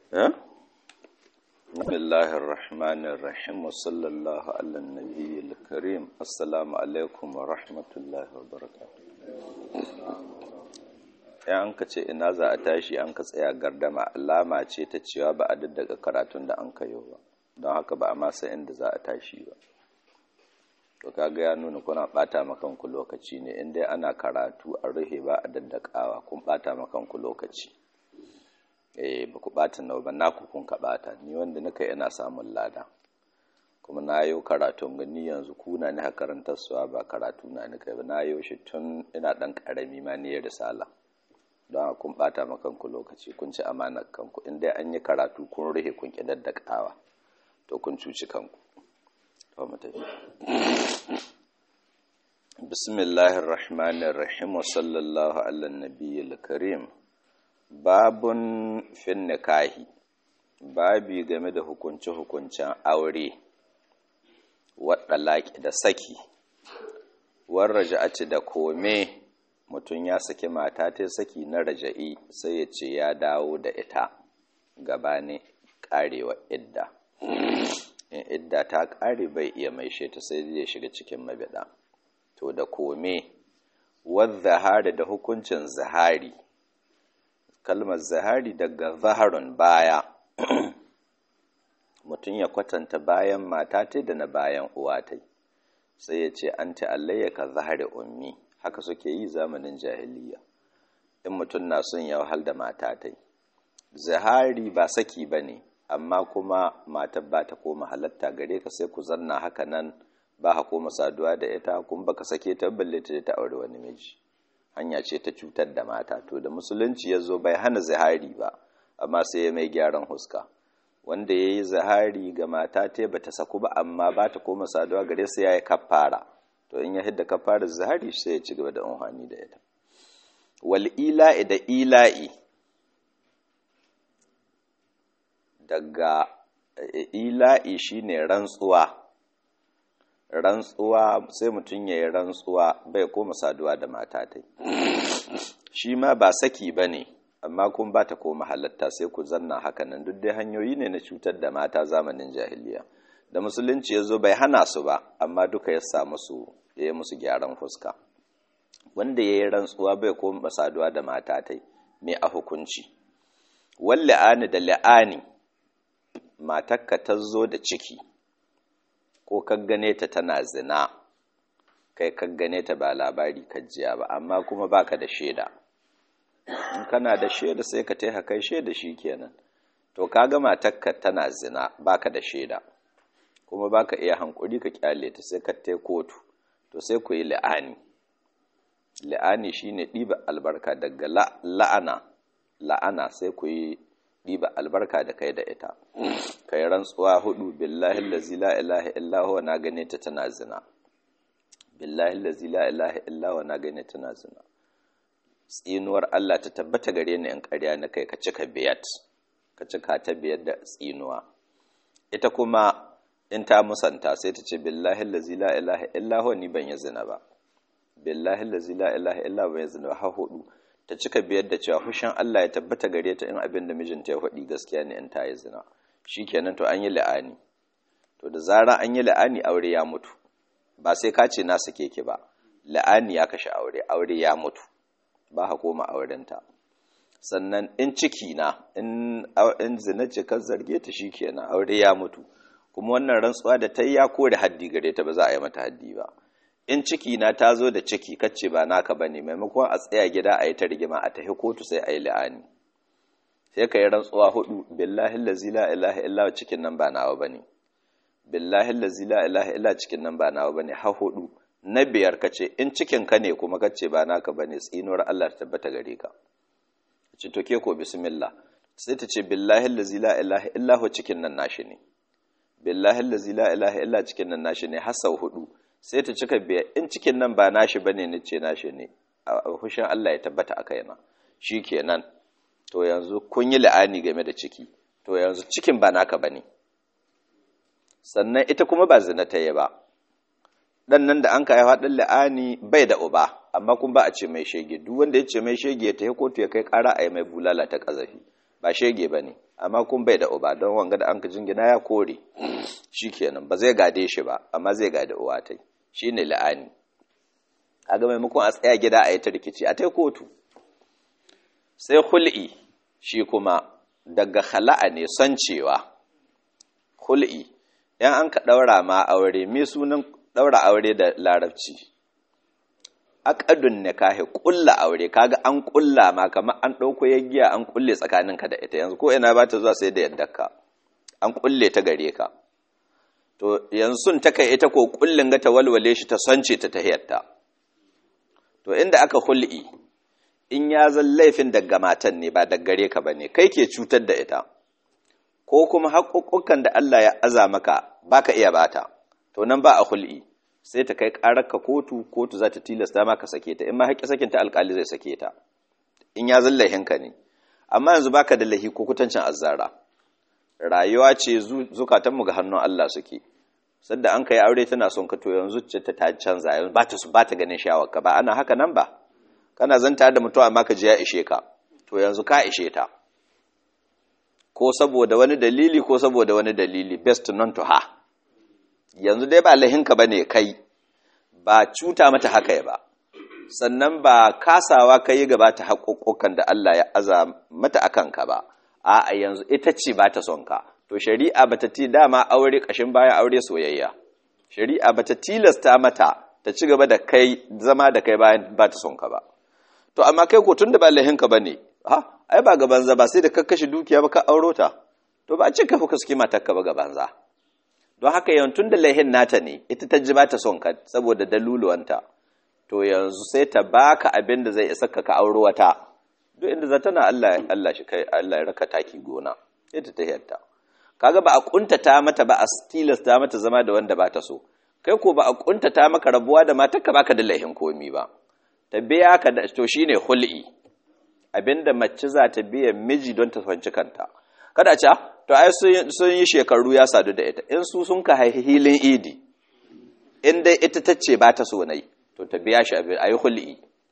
بسم الله الرحمن الرحيم وصلى الله على النبي الكريم السلام عليكم ورحمة الله وبركاته ya an ka ce ina za a tashi an ka tsaya gardama alama ce ta cewa ba a daddaka karatun da an kayo ba don haka ba a masa inda za a tashi ba to kaga ya nuna kuna bata makanku lokaci ne in dai ana karatu a ruhe ba a daddakawa kun bata makanku lokaci eh ba ku bata nawa ba naku kun ka bata ni wanda nika ina samun lada kuma na yi karatun gani yanzu kuna ni karantar suwa ba karatu na nika ba na yi shi tun ina dan karami ma ni risala don kun bata makanku lokaci kun ci amanar kanku in dai an yi karatu kun ruhe kun ki daddakawa to kun cuci kanku بسم الله الرحمن الرحيم وصلى الله على النبي الكريم باب في النكاح babi game da hukunce-hukuncen aure waɗalaƙi da saki warraja'aci da kome mutum ya saki mata ta saki na raja'i sai ya ce ya dawo da ita gabane ƙarewa idda in idda ta ƙare bai iya maishe ta sai zai shiga cikin mabida to da kome zahari da hukuncin zahari kalmar zahari daga zaharun baya mutum ya kwatanta bayan mata ta da na bayan uwa ta sai ya ce an ta'allayya ka zahari ummi haka suke yi zamanin jahiliya in mutum na son ya wahal da mata ta zahari ba saki ba ne amma kuma matar ba ta koma halatta gare ka sai ku zanna haka nan ba ha koma saduwa da ita kuma baka sake ta balle ta ta aure wani miji hanya ce ta cutar da mata to da musulunci ya zo bai hana zahari ba amma sai ya mai gyaran huska wanda ya yi zahari ga mata ta ba ta saku ba amma ba ta koma saduwa gare sai ya yi kafara to in ya hidda kafara zahari sai ya ci gaba da amfani da ita wal ila'i da ila'i daga ila'i shine rantsuwa rantsuwa sai mutum ya yi rantsuwa bai koma saduwa da mata ta shi ma ba saki ba ne amma kun ba ta koma halatta sai ku zanna hakanan duk dai hanyoyi ne na cutar da mata zamanin jahiliya da musulunci ya zo bai hana su ba amma duka ya sa musu ya yi musu gyaran fuska wanda ya yi rantsuwa bai koma saduwa da mata ta mai a hukunci wal la'ani da la'ani matakka ta zo da ciki ko gane ta tana zina kai gane ta ba labari jiya ba amma kuma baka da shaida in kana da shaida sai ka taiha kai shaida kenan to kaga matakka tana zina baka da shaida kuma baka iya hankuri ka kyale ta sai ka tai kotu to sai ku yi la'ani la'ani shine ɗiba albarka daga la'ana la'ana sai ku yi ɗiba albarka da kai da ita kai rantsuwa hudu billahi allazi la ilaha illa huwa na gane ta tana zina billahi allazi la ilaha illa huwa na gane tana zina tsinuwar Allah ta tabbata gare ni in ƙarya na kai ka cika biyat ka cika ta biyar da tsinuwa ita kuma in ta musanta sai ta ce billahi allazi la ilaha illa huwa ni ban yi zina ba billahi allazi la ilaha illa huwa ban yi zina ba ha hudu ta cika biyar da cewa hushin Allah ya tabbata gare ta in abin da mijinta ya faɗi gaskiya ne in ta yi zina shi kenan to an yi la'ani to da zara an yi la'ani aure ya mutu ba sai ka ce na sake ki ba la'ani ya kashe aure aure ya mutu ba ha koma aurenta sannan in ciki na in zina ce kan zarge ta shi kenan aure ya mutu kuma wannan rantsuwa da ta yi ya kore haddi gare ta ba za a yi mata haddi ba in ciki na ta zo da ciki kacce ba naka ba ne maimakon a tsaya gida a yi ta rigima a tafi kotu sai a yi la'ani sai ka yi rantsuwa hudu billahi lazi la ilaha illa cikin nan ba nawa ba ne billahi lazi la ilaha illa cikin nan ba nawa ba ne ha hudu na biyar ka ce in cikin ka ne kuma kacce ba naka ba ne tsinuwar Allah ta tabbata gare ka ci to ke ko bismillah sai ta ce billahi lazi la ilaha illa cikin nan nashi ne billahi lazi la ilaha illa cikin nan nashi ne har sau hudu sai ta cika biya in cikin nan ba nashi bane ni ce nashi ne a hushin Allah ya tabbata a kaina kenan to yanzu kun yi la'ani game da ciki to yanzu cikin ba naka bane sannan ita kuma ba zina ta yi ba dan nan da an ka haifa dan la'ani bai da uba amma kun ba a ce mai shege duk wanda ya ce mai shege ya tafi kotu ya kai kara a yi mai bulala ta kazafi ba shege ba ne amma kun bai da uba don wanga da an ka jingina ya kore shi kenan ba zai gade shi ba amma zai gade uwa ta shi ne la'ani a ga maimakon a tsaya gida a yi ta rikici a tai kotu sai hul'i shi kuma daga hala'a ne son cewa hul'i yan an ka ɗaura ma aure me sunan ɗaura aure da larabci aqadun nikahi ƙulla aure kaga an ƙulla ma kamar an ɗauko yaggiya an ƙulle tsakaninka da ita yanzu ko ina ba ta zuwa sai da yaddarka an ƙulle ta gare ka to yanzu ta kai ita ko ƙullin ga ta walwale shi ta sonce ta tahiyarta to inda aka hul'i in ya zan laifin daga matan ne ba daga gare ka bane kai ke cutar da ita ko kuma haƙoƙokan da Allah ya aza maka baka iya bata to nan ba a hul'i sai ta kai ƙararka kotu kotu za ta tilasta maka sake ta in ma haƙƙi sakin ta alƙali zai sake ta in ya zalla hinka ne amma yanzu baka da lahi ko kutancin azzara rayuwa ce zukatanmu ga hannun Allah suke sadda an kai aure tana son ka to yanzu ce ta canza yanzu ba ta su ba ta ganin shawarka ba ana haka nan ba kana zanta da mutum amma ka ji ya ishe ka to yanzu ka ishe ta ko saboda wani dalili ko saboda wani dalili best non to ha yanzu dai ba lahinka ba ne kai ba cuta mata haka ba sannan ba kasawa ka yi gaba ta haƙoƙokan da Allah ya aza mata a kanka ba a yanzu ita ce ba ta son ka to shari'a ba ta ti dama aure ƙashin bayan aure soyayya shari'a ba ta tilasta mata ta ci gaba da kai zama da kai bayan ba ta son ka ba to amma kai ko tun da ba lahinka ba ne ha ai ba gaban za ba sai da kakkashi dukiya ba ka auro ta to ba a ce ka fuka suke matarka ba gaban za don haka yantun da laihin nata ne ita ta ji ba ta son ka saboda daluluwanta to yanzu sai ta baka abin da zai isa ka ka auro wata duk inda zata na Allah Allah shi kai Allah ya raka taki gona sai ta tahiyarta kaga ba a kuntata mata ba a tilasta mata zama da wanda ba ta so kai ko ba a kuntata maka rabuwa da matarka baka da laihin komi ba ta biya ka da to shine hul'i abinda mace za ta biya miji don ta fanci kanta kada ce to ai sun yi shekaru ya sadu da ita in su sun ka haihi hilin idi in dai ita ta ce ba ta so nai to ta biya shi abin ayi hul'i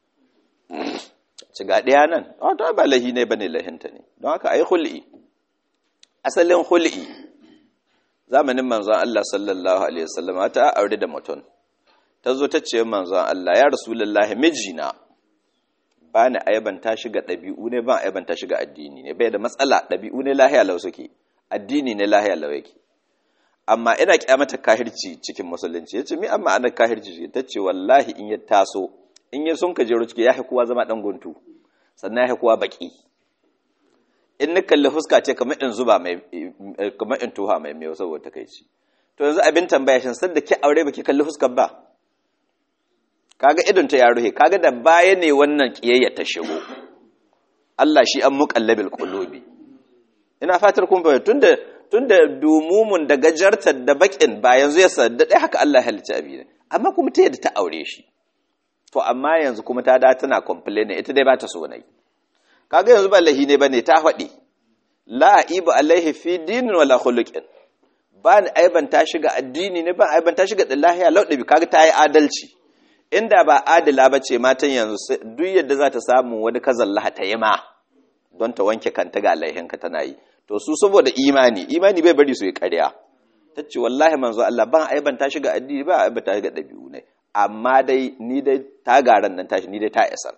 ci ga ɗaya nan a to ba lahi ne bane lahinta ne don haka ayi hul'i asalin hul'i zamanin manzon Allah sallallahu alaihi wasallam ta aure da mutum ta zo ta ce manzon Allah ya rasulullahi mijina ba ni aibanta shi ga ɗabi'u ne ba aibanta shi ga addini ne bai da matsala ɗabi'u ne lahiya lau suke addini ne lahiya lau yake amma ina kyamata kahirci cikin musulunci yace mi amma ana kahirci ta ce wallahi in ya taso in ya sun kajero ciki ya kowa zama dan guntu sannan ya kowa baki in ni kalli fuska ce kamar in zuba mai kamar in tuha mai mai saboda takeici to yanzu abin tambaya shin sanda ki aure baki kalli fuskar ba kaga idon ta ya ruhe kaga da baya ne wannan kiyayya ta shigo Allah shi an muqallabil qulubi ina fatar kun bayyana tunda tunda dumumun da gajartar da bakin ba yanzu ya sadda dai haka Allah ya halicci abi ne amma kuma ta yadda ta aure shi to amma yanzu kuma ta da tana complain ita dai ba ta so nai kaga yanzu ba lahi ne bane ta faɗi la aibu alaihi fi dinin wala khuluqin ba ni aiban ta shiga addini ne ba aiban ta shiga lahiya lauɗabi kaga ta yi adalci inda ba adila ba ce matan yanzu duk yadda za ta samu wani kazallaha ta yi ma don ta wanke kanta ga laihinka tana yi to su saboda imani imani bai bari su yi ƙarya ta ce wallahi manzo Allah ban aiban ta shiga addini ba aiban ta shiga ɗabi'u ne amma dai ni dai ta garan nan tashi ni dai ta isar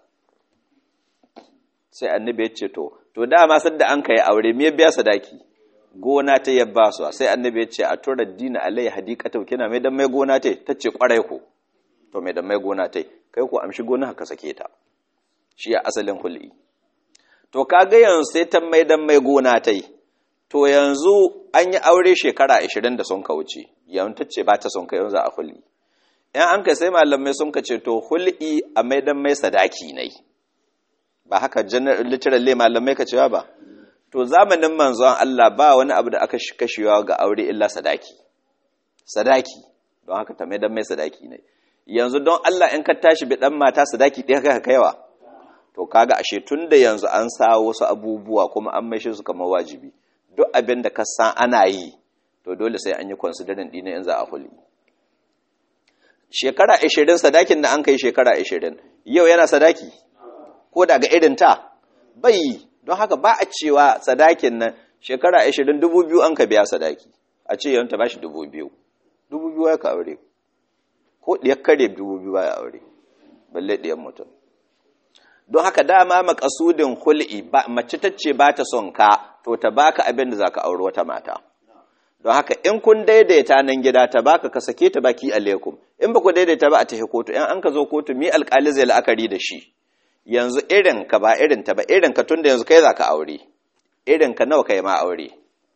sai annabi ya ce to to dama sadda an kai aure me biya sadaki gona ta yabba su sai annabi ya ce a tura dina alai hadiqatu kina mai dan mai gona ta tace kwarai ko to mai dan mai gona ta kai ko amshi gona ka sake ta shi ya asalin hul'i to kaga yanzu sai ta mai dan mai gona ta to yanzu an yi aure shekara 20 da sun ka wuce yanzu tace ba ta son kai yanzu a hul'i in an kai sai malamai sun ka ce to hul'i a mai dan mai sadaki ne ba haka literally malamai ka cewa ba to zamanin manzon Allah ba wani abu da aka kashewa ga aure illa sadaki sadaki don haka ta mai dan mai sadaki ne yanzu don Allah in ka tashi bi dan mata sadaki ɗaya kai kaiwa to kaga ashe tun da yanzu an sa wasu abubuwa kuma an maishe su kamar wajibi duk abin da ka san ana yi to dole sai an yi considering dina in za a huli shekara 20 sadakin da an kai shekara 20 yau yana sadaki ko daga irin ta bai don haka ba a cewa sadakin nan shekara ashirin dubu biyu an ka biya sadaki a ce yawanta ba shi dubu biyu dubu biyu ya ka aure ko ɗiyar kare dubu biyu ya aure balle ɗiyar mutum don haka dama makasudin hul'i mace ta ce ba ta son ka to ta baka abin da za ka auri wata mata don haka in kun daidaita nan gida ta baka ka sake ta baki alaikum in ba ku daidaita ba a tafi kotu in an ka zo kotu mi alkali zai la'akari da shi yanzu irin ka ba irin ta ba irin ka tunda yanzu kai za ka aure irin ka nawa kai ma aure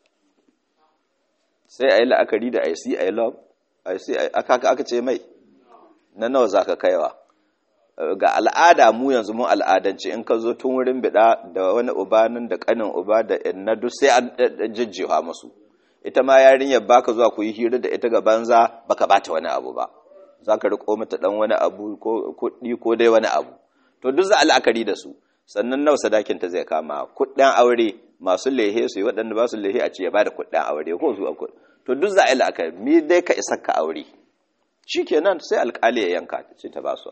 sai a yi la'akari da i see i love i see aka aka ce mai na nawa za ka kaiwa ga al'ada mu yanzu mun al'adance in ka zo tun wurin bida da wani ubanin da kanin uba da na duk sai an jijjiwa musu ita ma yarinyar baka zuwa ku yi hira da ita ga banza baka bata wani abu ba za ka riko mata dan wani abu ko kuɗi ko dai wani abu to duk za a la'akari da su sannan nawa sadakin ta zai kama kuɗin aure masu lehe su yi waɗanda ba su lehe a ce ya bada kuɗin aure ko su to duk za a yi la'akari mi dai ka isa ka aure shikenan sai alƙali ya yanka ce ta ba su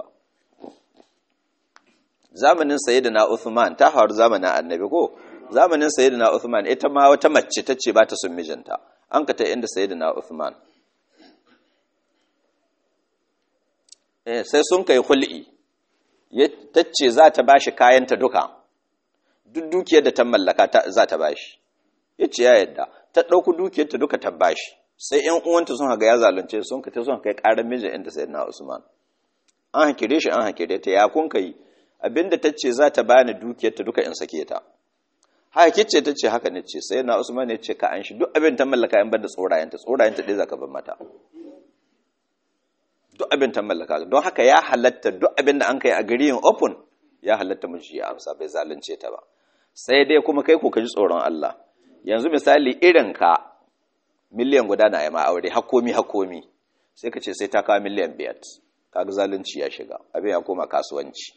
zamanin sayyidina Uthman ta faru zamanin annabi ko zamanin sayyidina Uthman ita ma wata mace tace ba ta son mijinta an ka ta inda sayyidina Uthman eh sai sun kai hul'i tace za ta bashi kayanta duka duk dukiyar da ta mallaka za ta bashi yace ya yadda ta dauku dukiyar ta duka ta bashi sai ƴan uwanta sun haga ya zalunce sun ka ta sun kai karar mijin inda sayyidina Usman an hakire shi an hakire ta ya kun kai abinda ta ce za ta bani dukiyarta duka in sake ta haka kice ta ce haka ne ce sai na usman ne ce ka an shi duk abin ta mallaka in banda tsorayenta tsorayenta dai zaka ban mata duk abin ta mallaka don haka ya halatta duk abin da an kai a gari open ya halatta miji ya amsa bai zalunce ta ba sai dai kuma kai ko ka ji tsoron Allah yanzu misali irin ka miliyan guda na yi ma aure hakomi hakomi sai ka ce sai ta kawo miliyan biyar kaga zalunci ya shiga abin ya koma kasuwanci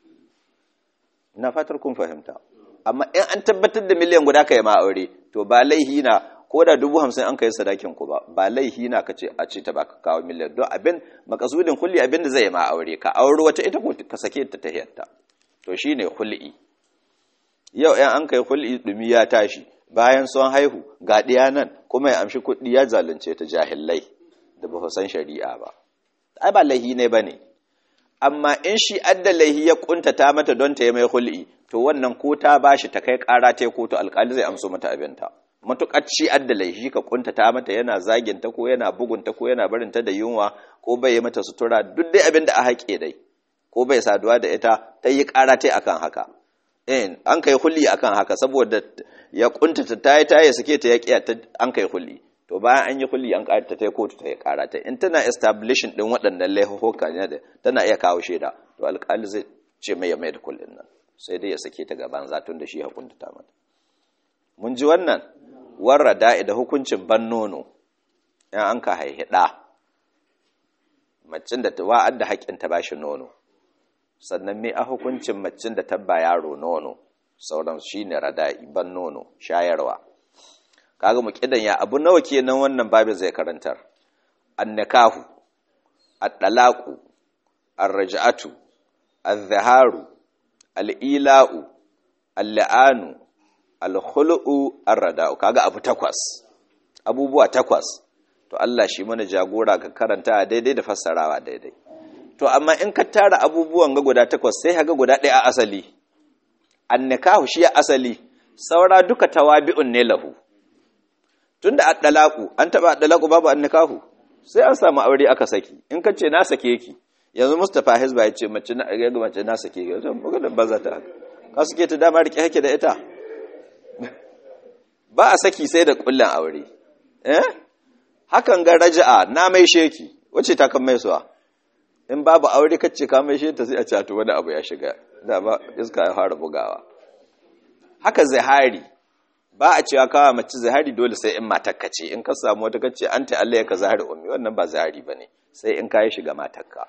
ina fatar kun fahimta amma in an tabbatar da miliyan guda ka yi ma aure to ba laihi na ko da dubu hamsin an kai sadakin ku ba ba laihi na ka ce a ce ta baka kawo miliyan don abin makasudin kulli abin da zai ma aure ka aure wata ita ko ka sake ta tahiyarta to shine hul'i yau in an kai hul'i dumi ya tashi bayan sun haihu ga ɗiya nan kuma ya amshi kuɗi ya zalunce ta jahillai da ba san shari'a ba ai ba laihi ne ba ne amma in shi adda laihi ya kuntata mata don ta yi mai hul'i to wannan ko ta bashi ta kai ƙara ta kotu alƙali zai amso mata abinta matuƙar shi adda laihi ka kuntata mata yana zaginta ko yana bugunta ko yana barinta da yunwa ko bai yi mata sutura duk dai abin da a haƙe dai ko bai saduwa da ita ta yi ƙara ta akan haka in an kai hul'i akan haka saboda ya kuntata ta yi ta yi suke ta yaƙi an kai hul'i to bayan an yi hulli an ƙarata ta kotu ta yi ƙarata in tana establishing ɗin waɗannan laifuka ne da tana iya kawo shaida to alƙali zai ce mai ya mai da kullin nan sai dai ya sake ta gaban zatun da shi hukunta ta mata mun ji wannan warra da'i da hukuncin ban nono in an ka haihi ɗa macin da wa'ad da haƙƙin ta bashi nono sannan me a hukuncin macin da tabba yaro nono sauran shine rada'i ban nono shayarwa kaga mu kidan ya abu nawa kenan wannan babin zai karantar annikahu at-talaqu ar-raj'atu az-zaharu al-ila'u al-la'anu al-khulu'u ar-rada'u kaga abu takwas abubuwa takwas to Allah shi mana jagora ka karanta daidai da fassarawa daidai to amma in ka tara abubuwan ga guda takwas sai haga guda ɗaya a asali annikahu shi ya asali saura duka tawabi'un ne lahu tunda addalaku an taba addalaku babu annikahu sai an samu aure aka saki in ka ce na sake ki yanzu Mustapha Hizba ya ce mace na ga mace na sake ki to maganar banza ta haka ka suke ta dama rike hake da ita ba a saki sai da kullan aure eh hakan ga raja'a na mai sheki wace ta kan mai suwa in babu aure kace ka mai sheta sai a ce to wani abu ya shiga da ba iska ya fara bugawa haka zahari ba a cewa kawa mace zahari dole sai in matakka ce in ka samu wata kace an ta Allah ya ka zahari ummi wannan ba zahari bane sai in ka yi shiga matakka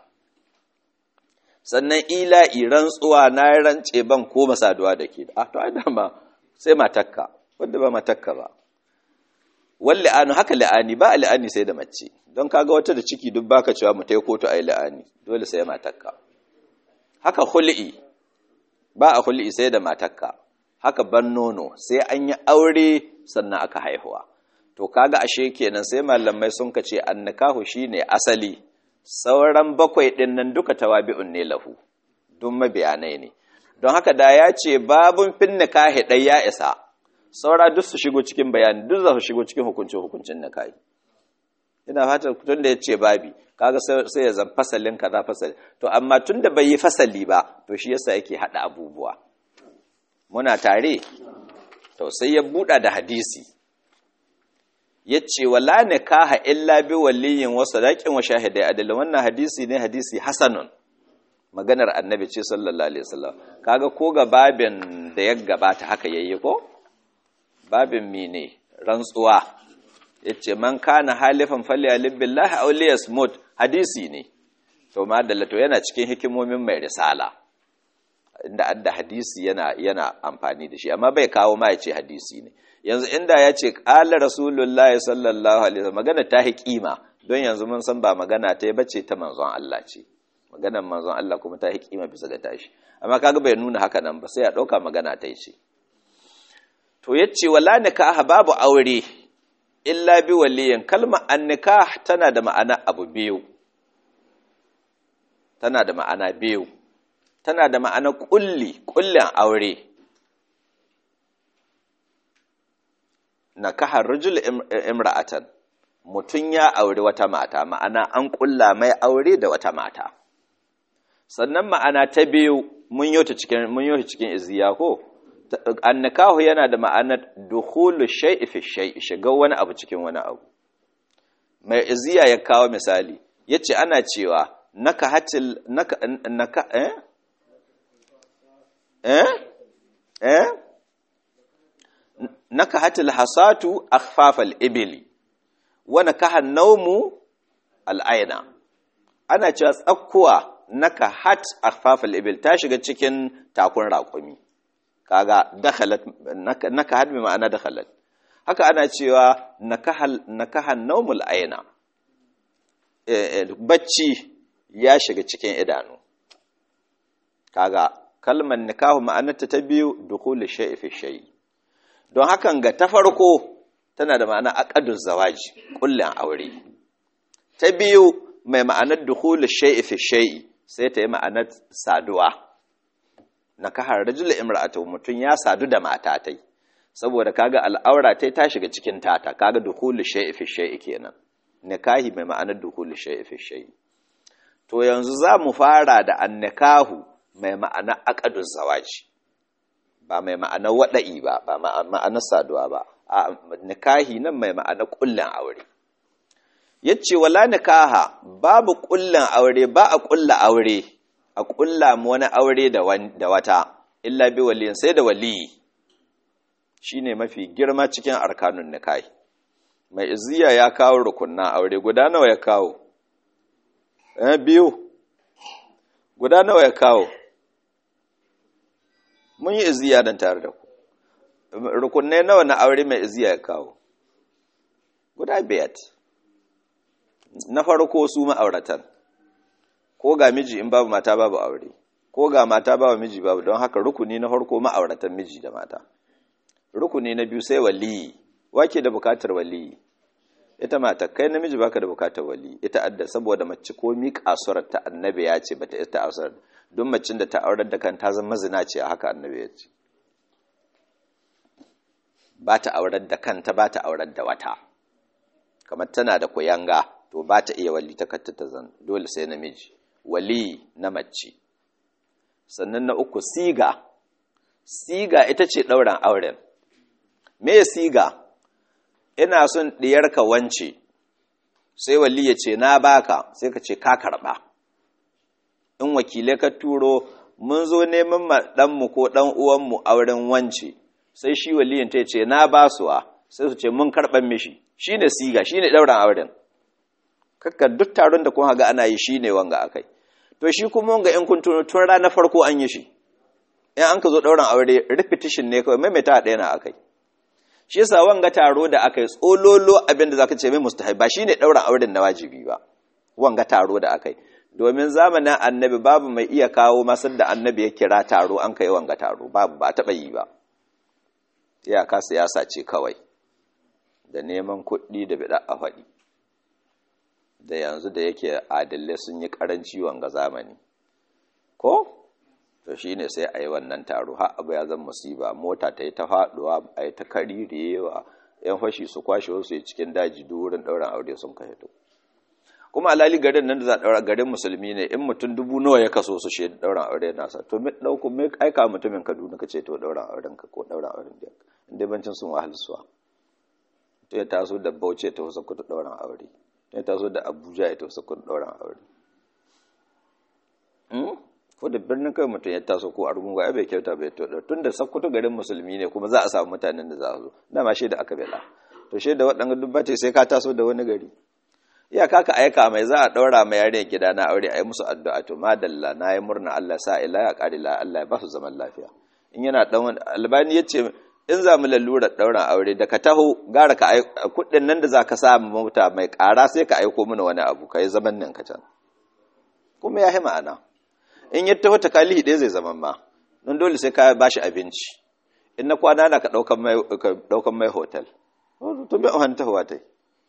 sannan ila'i rantsuwa na rance ban ko masaduwa da ke a to ai dama sai matakka wanda ba matakka ba wal la'anu haka la'ani ba la'ani sai da mace don kaga wata da ciki duk baka cewa mu tai kotu ai la'ani dole sai matakka haka khul'i ba a khul'i sai da matakka haka ban nono sai an yi aure sannan aka haihuwa to kaga ashe kenan sai malamai sun kace annikahu shine asali sauran bakwai din nan duka tawabi'un ne lahu duk mabiyanai ne don haka da ya ce babun fin nikahi dai ya isa saura duk su shigo cikin bayani duk za su shigo cikin hukuncin hukuncin nikahi ina fatan tun da ya ce babi kaga sai ya zan fasalin kaza fasali to amma tun da bai yi fasali ba to shi yasa yake hada abubuwa muna tare to sai ya buɗa da hadisi ya ce wala nikaha illa bi waliyin wa sadaqin wa shahidai adala wannan hadisi ne hadisi hasanun maganar annabi ce sallallahu alaihi wasallam kaga ko ga babin da ya gabata haka yayi ko babin mine rantsuwa yace man kana halifan falyalib billahi aw liyasmut hadisi ne to madalla to yana cikin hikimomin mai risala inda adda hadisi yana yana amfani da shi amma bai kawo ma yace hadisi ne yanzu inda ya ce qala rasulullahi sallallahu alaihi wasallam magana ta hi kima don yanzu mun san ba magana ta bace ta manzon Allah ce maganar manzon Allah kuma ta hi kima bisa ga tashi amma kaga bai nuna haka nan ba sai ya dauka magana ta ce to yace wala nikaha babu aure illa bi waliyin kalma annikah tana da ma'ana abu biyu tana da ma'ana biyu tana da ma'ana kulli kullin aure nakahar rajul imra'atan mutun ya aure wata mata ma'ana an kulla mai aure da wata mata sannan ma'ana ta biyu mun yota cikin mun yota cikin iziya ko annikahu yana da ma'anar dukhulu shay'i fi shay'i shiga wani abu cikin wani abu mai iziya ya kawo misali yace ana cewa naka hatil naka naka eh eh eh naka hatil hasatu akhfafal ibli wa nakaha nawmu al'aina ana cewa tsakkuwa naka hat akhfafal ibil ta shiga cikin takun raƙumi kaga dakhalat naka had bi ma'ana dakhalat haka ana cewa nakahal nakahan nawmul aina bacci ya shiga cikin idanu kaga kalmar nikahu ma'anarta ta biyu dukhul shay'i fi shay'i don hakan ga ta farko tana da ma'ana aqadu zawaji kullun aure ta biyu mai ma'anar dukhul shay'i fi shay'i sai ta yi ma'anar saduwa nakahar rajul imra'atu mutun ya sadu da mata tai saboda kaga al'aura tai ta shiga cikin tata kaga dukhul shay'i fi shay'i kenan nikahi mai ma'anar dukhul shay'i fi shay'i to yanzu za mu fara da annikahu mai ma'ana aqadu zawaji ba mai ma'ana wada'i ba ba ma'ana saduwa ba a nikahi nan mai ma'ana kullun aure yace wala nikaha babu kullun aure ba a kulla aure a kulla mu wani aure da wata illa bi waliyin sai da waliyi shine mafi girma cikin arkanun nikahi mai iziya ya kawo rukunna aure guda nawa ya kawo eh biyu guda nawa ya kawo mun yi iziya dan tare da ku rukunne nawa na aure mai iziya ya kawo guda biyat na farko su ma'auratan ko ga miji in babu mata babu aure ko ga mata babu miji babu don haka rukuni na farko ma'auratan miji da mata rukuni na biyu sai waliyi wake da bukatar waliyi ita mata kai namiji baka da bukatar wali ita adda saboda mace ko mi kasurar ta annabi ya ce bata ita asar don macin da ta aurar da kan ta zama zina ce a haka annabi ya ce ba ta aurar da kanta ba ta aurar da wata kamar tana da kuyanga to ba ta iya wali ta katta ta zan dole sai namiji wali na mace sannan na uku siga siga ita ce ɗauran auren me siga ina son ɗiyarka wance sai wali ya ce na baka sai ka ce ka karɓa in wakilai ka turo mun zo neman ma ɗanmu ko ɗan uwanmu auren wance sai shi waliyin ta ce na basuwa sai su ce mun karɓar mishi shi ne siga shi ne ɗauran auren kakka duk taron da kun haga ana yi shi ne wanga akai to shi kuma wanga in kun tuno tun ranar farko an yi shi in an ka zo ɗauran aure repetition ne kawai maimaita ɗaya na akai shi yasa wanga taro da aka yi tsololo abinda zaka ce mai mustahab ba shine ɗauran auren na wajibi ba wanga taro da aka yi domin zamanin annabi babu mai iya kawo masar da annabi ya kira taro an kai wanga taro babu ba taɓa yi ba iyaka siyasa ce kawai da neman kuɗi da bida a faɗi da yanzu da yake adalai sun yi ƙaranci wanga zamani ko to shi ne sai a yi wannan taro har abu ya zan musiba mota ta yi ta faɗuwa a yi ta karirewa yan fashi su kwashe wasu yi cikin daji duk wurin ɗaurin aure sun ka hito kuma alali garin nan da za a ɗaura garin musulmi ne in mutum dubu nawa ya kaso su shi ɗaurin aure nasa to me ɗauko me aika mutumin kaduna ka ce to ɗaurin auren ka ko ɗaurin auren da inda bancin sun wahal suwa to ya taso da bauchi ta wasu kudu ɗaurin aure to ya taso da abuja ya ta wasu kudu ɗaurin aure ko da birnin kai mutum ya taso ko argungu ai bai kyauta bai to tun da sakkwato garin musulmi ne kuma za a samu mutanen da za a zo dama shaida aka bela to shaida waɗanda dubbata sai ka taso da wani gari iyaka ka aika mai za a ɗaura mai yare gida na aure a yi musu addu'a to madalla na yi murna Allah sa ila ya ƙari la Allah ya ba su zaman lafiya in yana ɗan wani albani ya ce in za mu lalura ɗaurin aure da ka taho gara ka kuɗin nan da za ka samu mota mai ƙara sai ka aiko mana wani abu ka yi zaman nan ka can kuma ya yi ma'ana in ya taho takalihi ɗaya zai zama ma don dole sai ka ba shi abinci in na kwana na ka ɗaukan mai hotel to bai wani tahowa ta yi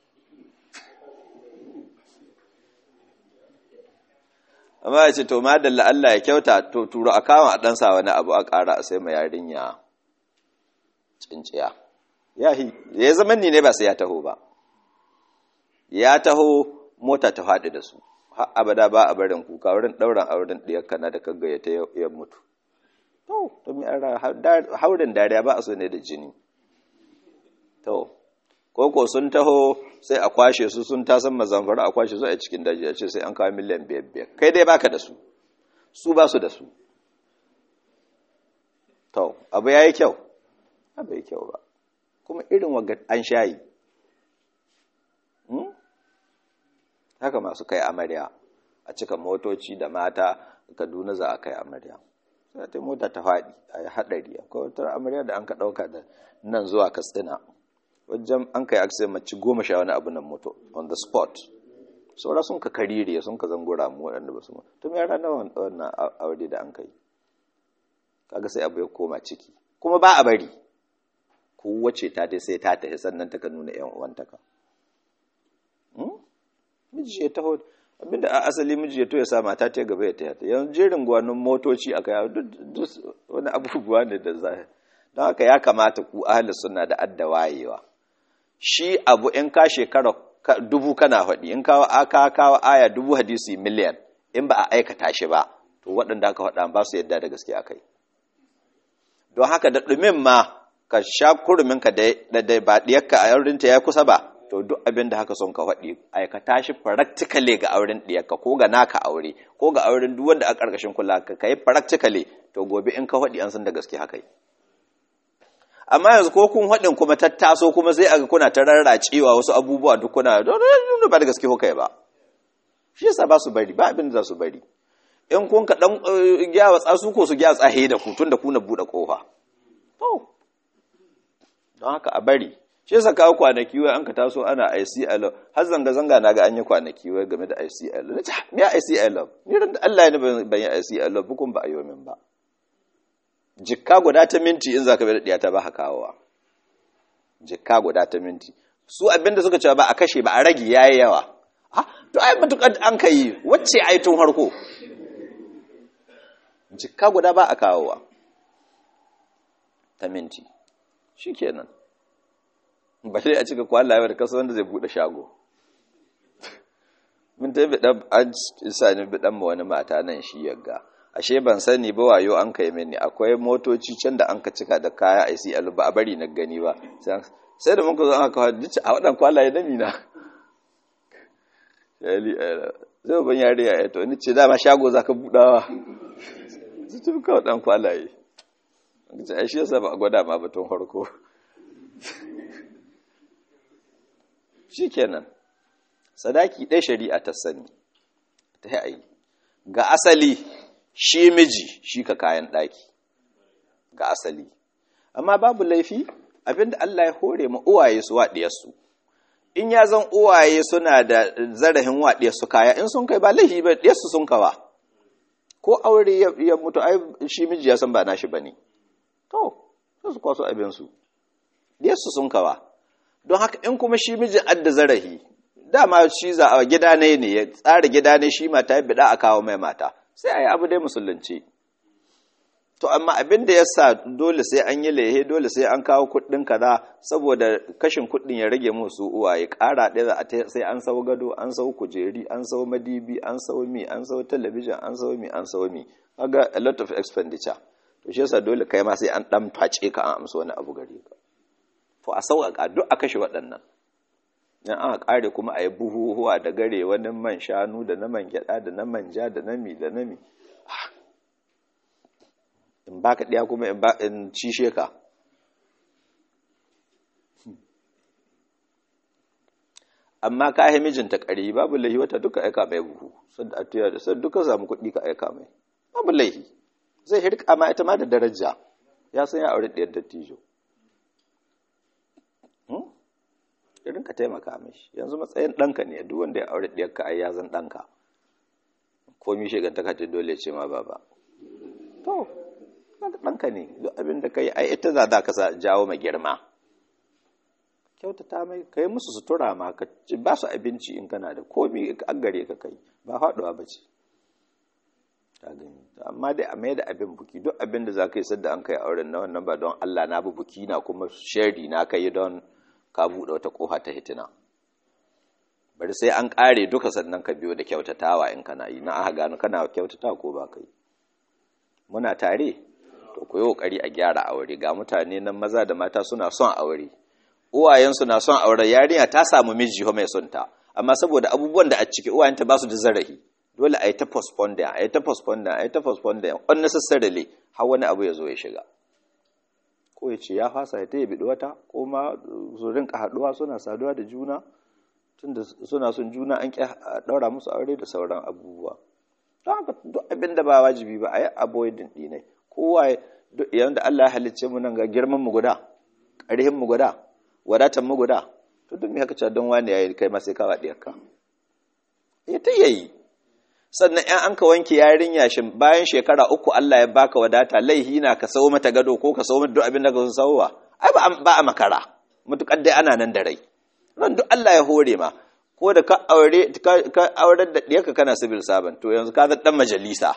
amma ya ce to ma dalla Allah ya kyauta to turo a kama a ɗansa wani abu a ƙara a sai ma yarinya cinciya ya ya zama ni ne ba sai ya taho ba ya taho mota ta faɗi da su har abada ba a barin kuka wurin ɗauran auren ɗiyar kana da kaga ta ya mutu to to mi ara haurin dariya ba a so ne da jini to koko sun taho sai a kwashe su sun tasan mazamfara a kwashe su a cikin daji a ce sai an kawo miliyan biyar biyar kai dai baka da su su ba su da su to abu ya yi kyau abu yi kyau ba kuma irin waga an shayi haka masu kai amarya a cika motoci da mata kaduna za a kai amarya sai ta mota ta faɗi a yi haɗari akwai wata amarya da an ka ɗauka da nan zuwa katsina wajen an kai aksai mace goma sha wani abu nan moto on the spot saura sun ka karire sun ka zangura mu waɗanda ba su ma tun yara na wannan aure da an kai kaga sai abu ya koma ciki kuma ba a bari kowace ta dai sai ta tafi sannan ta ka nuna yan uwantaka miji ya taho abinda a asali miji ya to ya sa mata ta gaba ya taya yanzu jerin gwanin motoci aka yawo duk wani abubuwa ne da za don haka ya kamata ku ahli suna da adda wayewa shi abu in ka shekara dubu kana faɗi in kawo aka kawo aya dubu hadisi miliyan in ba a aikata shi ba to waɗanda aka faɗa ba su yadda da gaske akai don haka da ɗumin ma ka sha kuruminka da ba ɗiyarka a yaurinta ya kusa ba to duk abin da haka son ka faɗi aikata shi practically ga auren ɗiyarka ko ga naka aure ko ga auren duk wanda a ƙarƙashin kula ka kai practically to gobe in ka faɗi an san da gaske haka yi amma yanzu ko kun haɗin kuma tattaso kuma sai aga kuna ta rarracewa wasu abubuwa duk kuna ba da gaske kuka ba shi yasa ba su bari ba abin da za su bari in kun ka dan gyawa tsasu ko su gyawa tsahe da ku tun da ku na buɗe ƙofa to don haka a bari shi yasa kawo kwanaki wai an ka taso ana ICL har zanga zanga na ga an yi kwanaki wai game da ICL na ce me ICL ni ran Allah ya ni ban yi ICL bukun ba a yi min ba jikka guda ta minti in za ka bai da ta ba kawowa jikka guda ta minti su abinda suka cewa ba a kashe ba a rage yayi yawa ha to ai matukar an kai wacce ai tun harko jikka guda ba a kawowa ta minti shikenan ba dai a cika kwalla da kasa wanda zai bude shago mun ta bi dan an isa ni bi dan wani mata nan shi yagga ashe ban sani ba wayo an kai mini akwai motoci can da an ka cika da kaya a ICL ba a bari na gani ba sai da muka zo aka kawo duk a wadan kwalaye na mina yali zai ban yare ya to ni ce dama shago zaka budawa su tun ka wadan kwalaye an ce ai shi yasa ba a gwada ma batun farko shikenan sadaki ɗaya shari'a ta sani ta yi ga asali shi miji shi ka kayan ɗaki ga asali amma babu laifi abinda Allah ya hore ma uwaye su waɗiyarsu in ya zan uwaye suna da zarahin waɗiyarsu kaya in sun kai ba laifi ba ɗiyarsu sun kawa ko aure ya mutu ai shi miji ya san ba nashi ba ne to su kwaso abinsu su sun kawa don haka in kuma shi mijin adda zarahi dama shi za a gida ne ne ya tsara gida ne shi mata ya bida a kawo mai mata sai a yi abu dai musulunci to amma abin da ya sa dole sai an yi lehe dole sai an kawo kuɗin kaza saboda kashin kuɗin ya rage musu uwa ya ƙara ɗaya za a sai an sau gado an sau kujeri an sau madibi an sau mi an sau talabijin an sau mi an sau mi kaga a lot of expenditure to shi yasa dole kai ma sai an ɗan face ka an amsa wani abu gare ka to a sauƙaƙa duk a kashe waɗannan in aka ƙare kuma a yi buhuhuwa da gare wani man shanu da na man gyaɗa da na manja da na mi da na mi in ba ka ɗaya kuma in cishe ka amma ka yi mijinta ƙari babu laihi wata duka aika mai buhu sai duka samu kuɗi ka aika mai babu laihi zai hirka ma ita ma da daraja ya san ya aure ɗiyar dattijo irin ka taimaka mishi yanzu matsayin ɗanka ne duk wanda ya aure ɗiyar ka ai ya zan ɗanka komi shigantaka ce dole ce ma baba to ɗanka ne duk abin da ka yi ai ita za ka sa jawo ma girma kyautata mai ka yi musu sutura ma ka ba su abinci in kana da komi an gare ka kai ba faɗuwa ba ce amma dai a mai da abin buki duk abin da za ka yi sadda an kai auren na wannan ba don Allah na bi buki na kuma shari na ka yi don ka buɗe wata ƙofa ta hitina bari sai an ƙare duka sannan ka biyo da kyautatawa in kana yi na aka gano kana kyautata ko ba kai muna tare to ku yi ƙoƙari a gyara aure ga mutane nan maza da mata suna son aure uwayensu na son aure yarinya ta samu miji mai son ta amma saboda abubuwan da a ciki uwayenta ba su da zarafi dole a yi ta postpone a yi ta postpone a yi ta postpone unnecessarily har wani abu ya zo ya shiga ko ya ce ya fasa ya ta yi biɗi wata ko ma su rinka haɗuwa suna saduwa da juna tunda suna son juna an ƙi ɗaura musu aure da sauran abubuwa don haka duk abin da ba wajibi ba a yi avoiding ɗinai kowa yayin da Allah ya halicce mu nan ga girman mu guda ƙarhin mu guda wadatan mu guda to duk me haka cewa don wani yayi kai ma sai ka waɗi ka ya ta yayi sannan in an ka wanke yarinya shin bayan shekara uku Allah ya baka wadata laihi na ka sau mata gado ko ka sau mata duk abin da ka sauwa ai ba a makara mutukar dai ana nan da rai ran duk Allah ya hore ma ko da ka aure ka aurar da diyarka kana civil servant to yanzu ka dan majalisa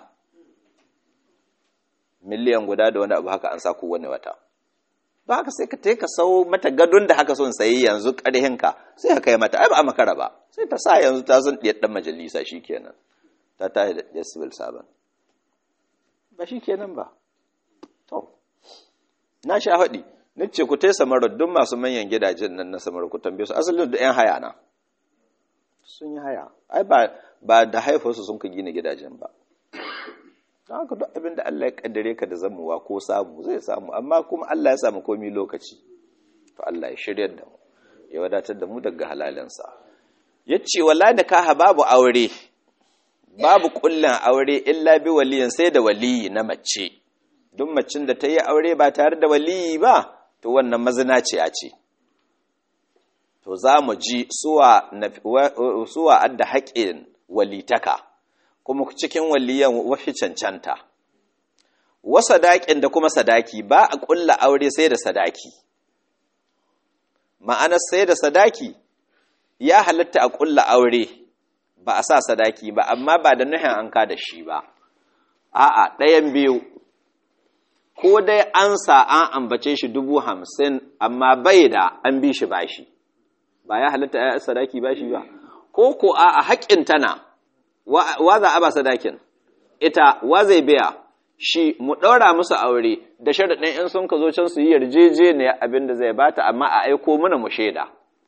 miliyan guda da wani abu haka an sa wani wata ba haka sai ka tai ka sau mata gadon da haka son sayi yanzu karhin ka sai ka kai mata ai ba a makara ba sai ta sa yanzu ta son diyar dan majalisa shikenan ta tashi da civil servant ba shikenan ba to na sha haɗi ni ce ku tai samarar duk masu manyan gidajen nan na samarar ku tambaye su asalin da yan haya na sun yi haya ai ba ba da haifarsu sun ka gina gidajen ba don haka duk abin da Allah ya kaddare ka da zamuwa ko samu zai samu amma kuma Allah ya samu komi lokaci to Allah ya shiryar da mu ya wadatar da mu daga halalinsa ya ce wala da kaha babu aure babu kullin aure illa bi waliyin sai da waliyi na mace duk macin da ta yi aure ba tare da waliyi ba to wannan mazinaciya ce to za mu ji suwa adda haƙin walitaka kuma cikin waliyan wafi cancanta wa sadaƙin da kuma sadaki ba a ƙulla aure sai da sadaki ma'anar sai da sadaki ya halatta a ƙulla aure ba a sa sadaki ba amma ba da nuhin an ka da shi ba a'a ɗayan biyu ko dai an sa an ambace shi dubu hamsin amma bai da an bi shi bashi ba ya halatta ya sadaki bashi ba ko ko a haƙƙin tana wa za a ba sadakin ita wa zai biya shi mu ɗaura musu aure da sharaɗin in sun ka zo can su yi yarjejeniya abin da zai bata amma a aiko mana mu shaida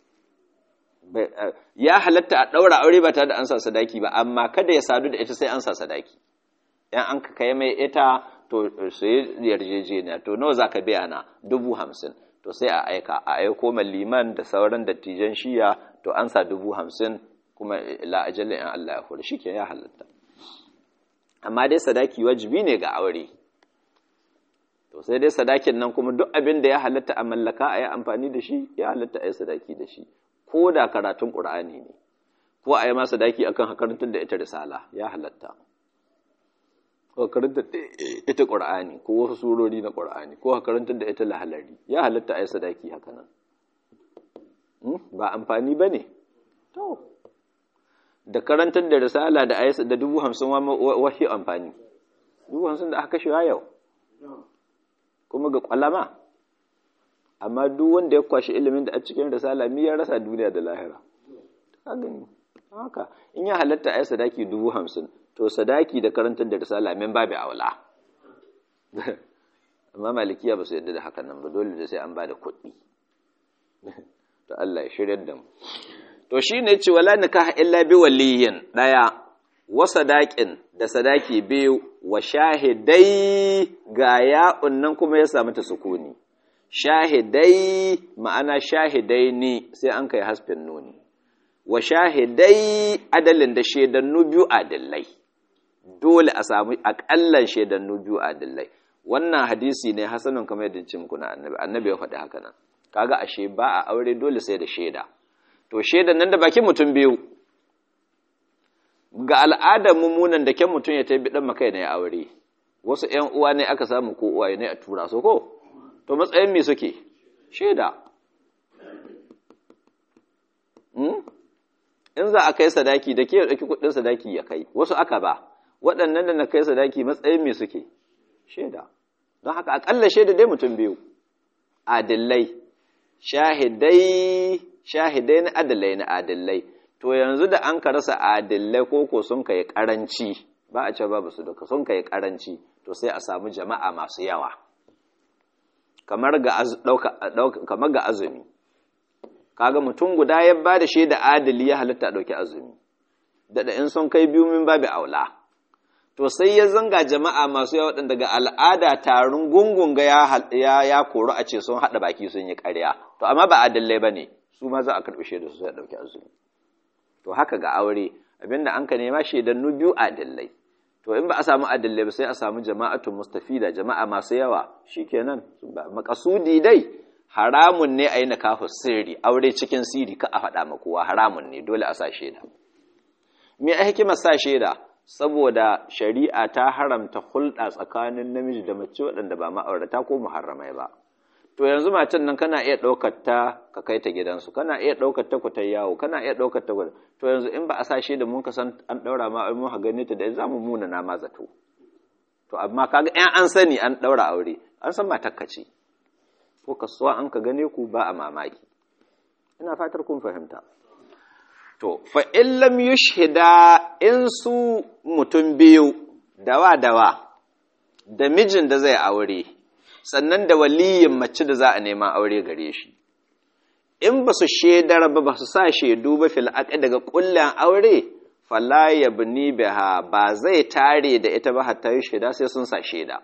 ya halatta a ɗaura aure ba tare da an sa sadaki ba amma kada ya sadu da ita sai an sa sadaki yan an ka kai mai ita to su yi yarjejeniya to nawa za ka biya na dubu hamsin to sai a aika a aiko liman da sauran dattijan shiya to an sa dubu hamsin kuma la ajalin in Allah ya hore shi ke ya halatta amma dai sadaki wajibi ne ga aure to sai dai sadakin nan kuma duk abin da ya halatta a mallaka a yi amfani da shi ya halatta a yi sadaki da shi ko da karatun ƙur'ani ne ko a yi ma sadaki akan hakarantar da ita risala ya halatta ko karanta ita qur'ani ko wasu surori na qur'ani ko karanta da ita lahalari ya halatta ai sadaki haka nan ba amfani bane to da karantar da risala da ayat da dubu hamsin wahi amfani dubu hamsin da aka kashe yau kuma ga kwalama amma duk wanda ya kwashi ilimin da a cikin risala mi ya rasa duniya da lahira ka gani haka in ya halatta a yi sadaki dubu hamsin to sadaki da karantar da risala min babu aula amma malikiya ba su yadda da hakan nan ba dole da sai an ba da kuɗi to Allah ya shirya da mu to shi ne ce wala nikaha illa bi waliyin ɗaya wa sadaƙin da sadaki biyu wa shahidai ga ya'un nan kuma ya samu ta sukuni shahidai ma'ana shahidai ne sai an kai hasfin nuni wa shahidai adalin da shaidannu biyu adillai dole a samu akallan shaidannu biyu adillai wannan hadisi ne hasanun kamar yadda ce muku na annabi annabi ya faɗi haka nan kaga ashe ba a aure dole sai da shaida to shaidan nan da bakin mutum biyu ga al'adar mummunan da kyan mutum ya taibi dan makai ne ya aure wasu ƴan uwa ne aka samu ko uwaye ne a tura su ko to matsayin me suke shaida in za a kai sadaki da ke ɗauki kuɗin sadaki ya kai wasu aka ba waɗannan da na kai sadaki matsayin me suke shaida don haka aƙalla shaida dai mutum biyu adillai shahidai shahidai na adillai na adillai to yanzu da an ka rasa adillai ko ko sun kai karanci ba a ce babu su duka sun kai karanci to sai a samu jama'a masu yawa kamar ga kamar ga azumi kaga mutum guda ya ba da shaida adali ya halitta dauki azumi da in sun kai biyu min babu aula to sai ya zanga jama'a masu yawa waɗanda daga al'ada tarin gungun ga ya ya koru a ce sun haɗa baki sun yi ƙarya to amma ba adalai ba ne su ma za a karɓi shaida su sai ɗauki azumi to haka ga aure abinda an ka nema shaidannu biyu adalai to in ba a samu adalai ba sai a samu jama'atun mustafida jama'a masu yawa shikenan makasudi dai haramun ne a yi nikahu sirri aure cikin sirri ka a faɗa ma kowa haramun ne dole a sa shaida me a hikimar sa shaida saboda shari'a ta haramta hulɗa tsakanin namiji da mace waɗanda ba ma'aurata ko muharramai ba to yanzu matan nan kana iya ɗaukar ta ka kai ta gidansu kana iya ɗaukar ta ku ta yawo kana iya ɗaukar ta to yanzu in ba a sa shaida mun ka san an ɗaura ma mun ha gane ta da za mu muna na ma zato to amma kaga in an sani an ɗaura aure an san matakka ce ko kasuwa an ka gane ku ba a mamaki ina fatar kun fahimta to fa in lam yushhida in su mutum biyu dawa dawa da mijin da zai aure sannan da waliyin mace da za a nema aure gare shi in ba su shaidar ba ba su sa shaidu ba fil daga kullan aure fala yabni biha ba zai tare da ita ba hatta yi shaida sai sun sa shaida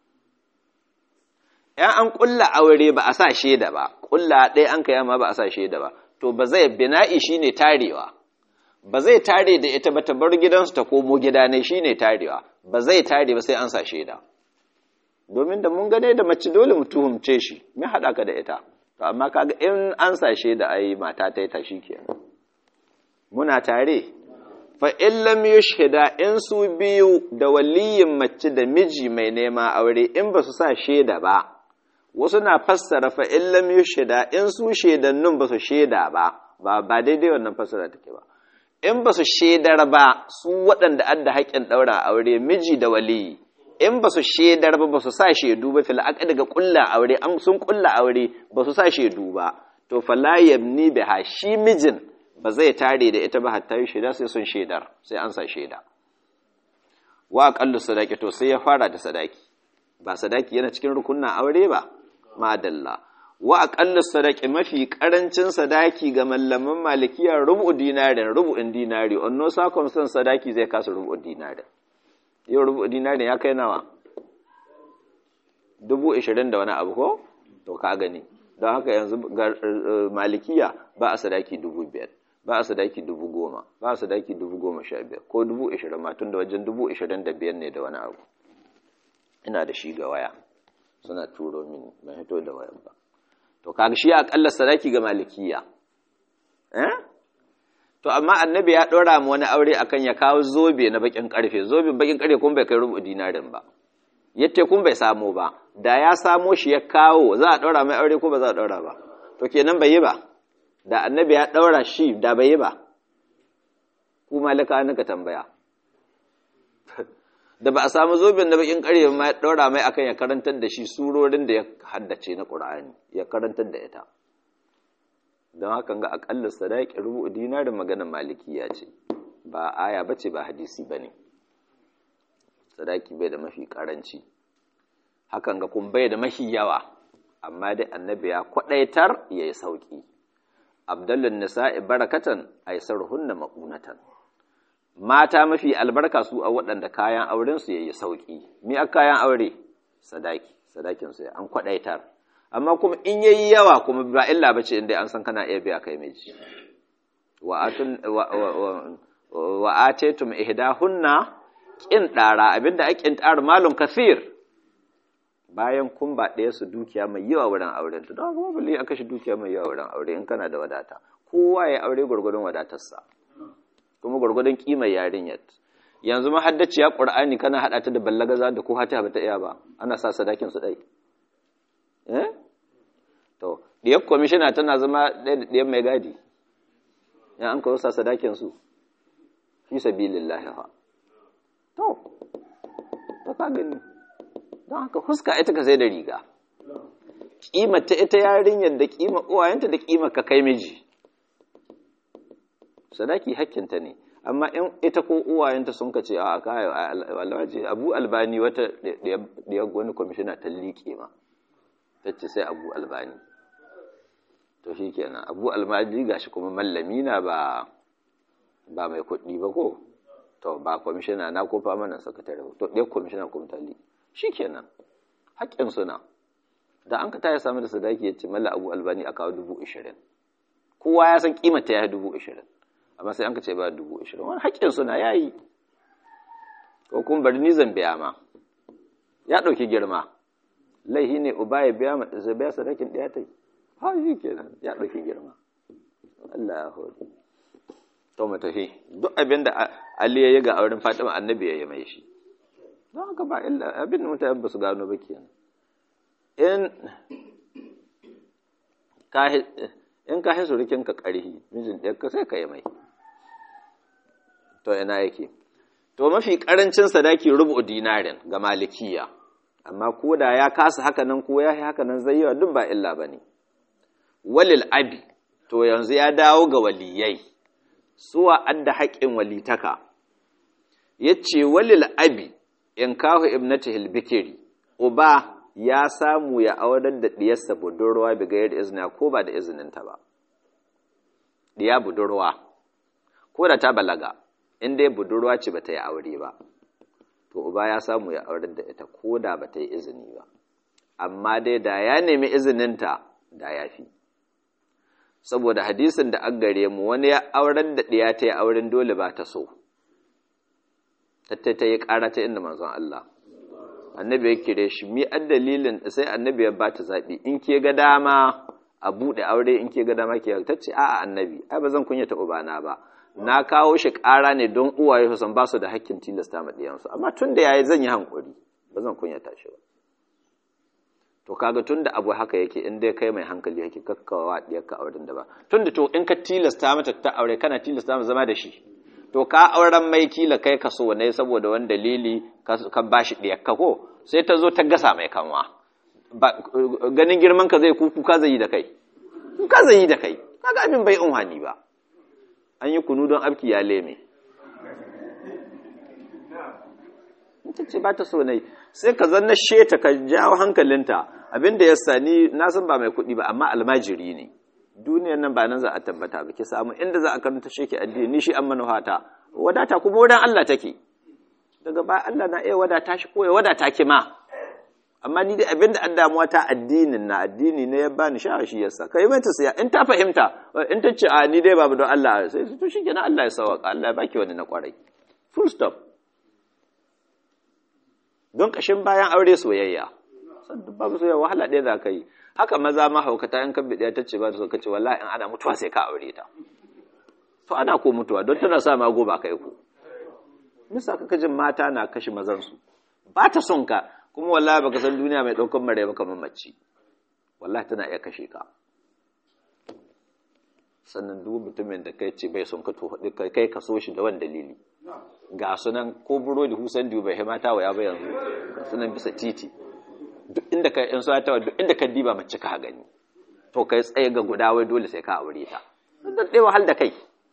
‘yan an ƙulla aure ba a sa shaida ba, ƙulla ɗaya an kai ma ba a sa shaida ba, to ba zai bina'i shi ne tarewa, ba zai tare da ita ba ta bar gidansu ta komo gida ne shi ne tarewa, ba zai tare ba sai an sa shaida. Domin da mun gane da mace dole mu tuhumce shi, me haɗa ka da ita, to amma kaga in an sa shaida ai mata ta yi ta shi kenan. Muna tare, fa in lam yushhida in su biyu da waliyin mace da miji mai nema aure in ba su sa shaida ba, wasu na fassara fa in lam yushhida in su shaidannun ba su shaida ba ba ba daidai wannan fassara take ba in ba su shaidar ba su waɗanda adda haƙƙin ɗaura aure miji da waliyi in ba su shaidar ba ba su sa shaidu ba fil aqd daga ƙulla aure an sun ƙulla aure ba su sa shaidu ba to fala yabni biha shi mijin ba zai tare da ita ba hatta yi shaida sai sun shaidar sai an sa shaida wa aqallu sadaqi to sai ya fara da sadaki ba sadaki yana cikin rukunnan aure ba madalla wa aqallu sadaqi mafi karancin sadaki ga mallaman malikiya rubu dinarin rubu'in dinari onno sakon son sadaki zai kasa rubu dinarin yau rubu dinarin ya kai nawa dubu ishirin da wani abu ko to ka gani don haka yanzu malikiya ba a sadaki dubu biyar ba a sadaki dubu goma ba a sadaki dubu goma sha biyar ko dubu ishirin ma tun da wajen dubu ishirin da biyar ne da wani abu ina da shi ga waya suna turo mini ban hito da wayan ba to kaga shi akalla sadaki ga malikiya eh to amma annabi ya ɗora mu wani aure akan ya kawo zobe na bakin karfe zobe bakin karfe kun bai kai rubu dinarin ba yatte kun bai samo ba da ya samo shi ya kawo za a ɗora mai aure ko ba za a ɗora ba to kenan bai yi ba da annabi ya ɗaura shi da bai yi ba ku malaka naka tambaya da ba a samu zoben da bakin ƙarfe ma ya ɗaura mai akan ya karantar da shi surorin da ya haddace na ƙur'ani ya karantar da ita don haka ga aƙalla sadaki rubu dinarin maganar malikiya ce ba aya ba ce ba hadisi ba ne sadaki bai da mafi ƙaranci hakan ga kun bai da mafi yawa amma dai annabi ya kwaɗaitar ya yi sauƙi abdullun nisa'i barakatan aisarhunna maƙunatan mata mafi albarka su a waɗanda kayan aurensu ya yi sauƙi mi a kayan aure sadaki sadakinsu ya an kwaɗaitar amma kuma in yayi yawa kuma ba illa ba ce inda an san kana iya biya kai miji wa atetum ihdahunna kin ɗara abinda a kin ɗara malum kafir bayan kun ba ɗaya su dukiya mai yawa wurin auren ta don kuma bali aka shi dukiya mai yawa wurin aure in kana da wadata kowa ya aure gwargwadon wadatarsa kuma gwargwadon kimar yarinyar yanzu mahaddaciya qur'ani kana hada ta da ballagaza da ko hata ba ta iya ba ana sa sadakin su dai eh to diyar commissioner tana zama ɗaya da diyar mai gadi ya an kawo sa sadakin su fi sabilillah fa to to ka gani don haka huska ita ka sai da riga kimar ta ita yarinyar da kimar uwayenta da kimar ka kai miji sadaki hakkinta ne amma in ita ko uwayenta sun ka ce a kayo alwaji abu albani wata da wani kwamishina ta liƙe ma ta ce sai abu albani to shi kenan abu albani gashi kuma mallami na ba ba mai kuɗi ba ko to ba kwamishina na ko famanan sakatare to ɗaya kwamishina kuma ta liƙe shi kenan haƙƙin suna da an ka ta ya samu da sadaki ya ce malla abu albani a kawo dubu ashirin kowa ya san kimata ya yi dubu ashirin amma sai an ka ce ba dubu ashirin wani haƙƙin suna ya yi ko kuma bari ni zan biya ma ya ɗauki girma laihi ne uba ya biya mata zai biya sadakin ɗaya ta yi ha shi kenan ya ɗauki girma Allah ya hori to mu tafi duk abin da Ali ya yi ga auren Fatima annabi ya yi mai shi don haka ba illa abin da mutane ba su gano ba kenan in ka in ka hisu rikinka ƙarhi mijin ɗaya ka sai ka yi mai to ina yake to mafi ƙarancin sadaki rubu dinarin ga malikiya amma ko da ya kasa haka nan ko ya yi haka nan zai yawa duk ba illa ba ne walil abi to yanzu ya dawo ga waliyai suwa adda haƙƙin walitaka ya ce walil abi in kahu ibnati hilbikiri uba ya samu ya aurar da ɗiyarsa budurwa bi gayar izina ko ba da izininta ba ɗiya budurwa ko da ta balaga in dai budurwa ce ba ta yi aure ba to uba ya samu ya aurar da ita ko da ba ta yi izini ba amma dai da ya nemi izininta da ya fi saboda hadisin da an gare mu wani ya aurar da ɗiya ta yi auren dole ba ta so tattai ta yi ƙara ta inda manzon Allah annabi ya kire shi mi an dalilin sai annabi ya ba ta zaɓi in ke ga dama a buɗe aure in ke ga dama ke ta ce a'a annabi ai ba zan kunyata ubana ba na kawo shi ƙara ne don uwaye su san ba su da hakkin tilasta ma ɗiyansu amma tun da yayi zan yi hankuri ba zan kunyata shi ba to kaga tun da abu haka yake in dai kai mai hankali yake kakkawa ɗiyarka auren da ba tun da to in ka tilasta mata ta aure kana tilasta mata zama da shi to ka auren mai kila kai ka so ne saboda wani dalili ka ba shi ɗiyarka ko sai ta zo ta gasa mai kanwa ganin girman ka zai kuka zai yi da kai kuka zai yi da kai kaga abin bai unhani ba an yi kunu don abki ya leme ta ce ba ta so ne sai ka zanna sheta ka jawo hankalinta abinda ya sani na san ba mai kuɗi ba amma almajiri ne duniyar nan ba nan za a tabbata ba ki samu inda za a karanta shi ki addini ni shi an manuhata wadata kuma wurin Allah take daga ba Allah na iya wadata shi ko ya wadata ki ma amma ni dai abinda an damuwa ta addinin na addini ne ya bani sha shi yasa kai mai ta siya in ta fahimta in ta ce a ni dai babu don Allah sai to shi kenan Allah ya sauka Allah ya baki wani na kwarai full stop don kashin bayan aure soyayya san duk babu soyayya wahala ɗaya za ka yi haka maza ma haukata in kan bidiya ta ce ba ta so ka ce wallahi in ana mutuwa sai ka aure ta to ana ko mutuwa don tana sa mago ba kai ku misa kaka jin mata na kashe mazansu ba ta son ka kuma wallahi baka san duniya mai ɗaukar mare ba kamar mace wallahi tana iya kashe ka sannan duk mutumin da kai ce bai son ka to kai ka so shi da wani dalili ga sunan ko burodi husan dubai mata waya ba yanzu sunan bisa titi duk inda ka in suwa tawa duk inda ka diba mace ka gani to kai tsaye ga guda wai dole sai ka aure ta dan dai wahal da kai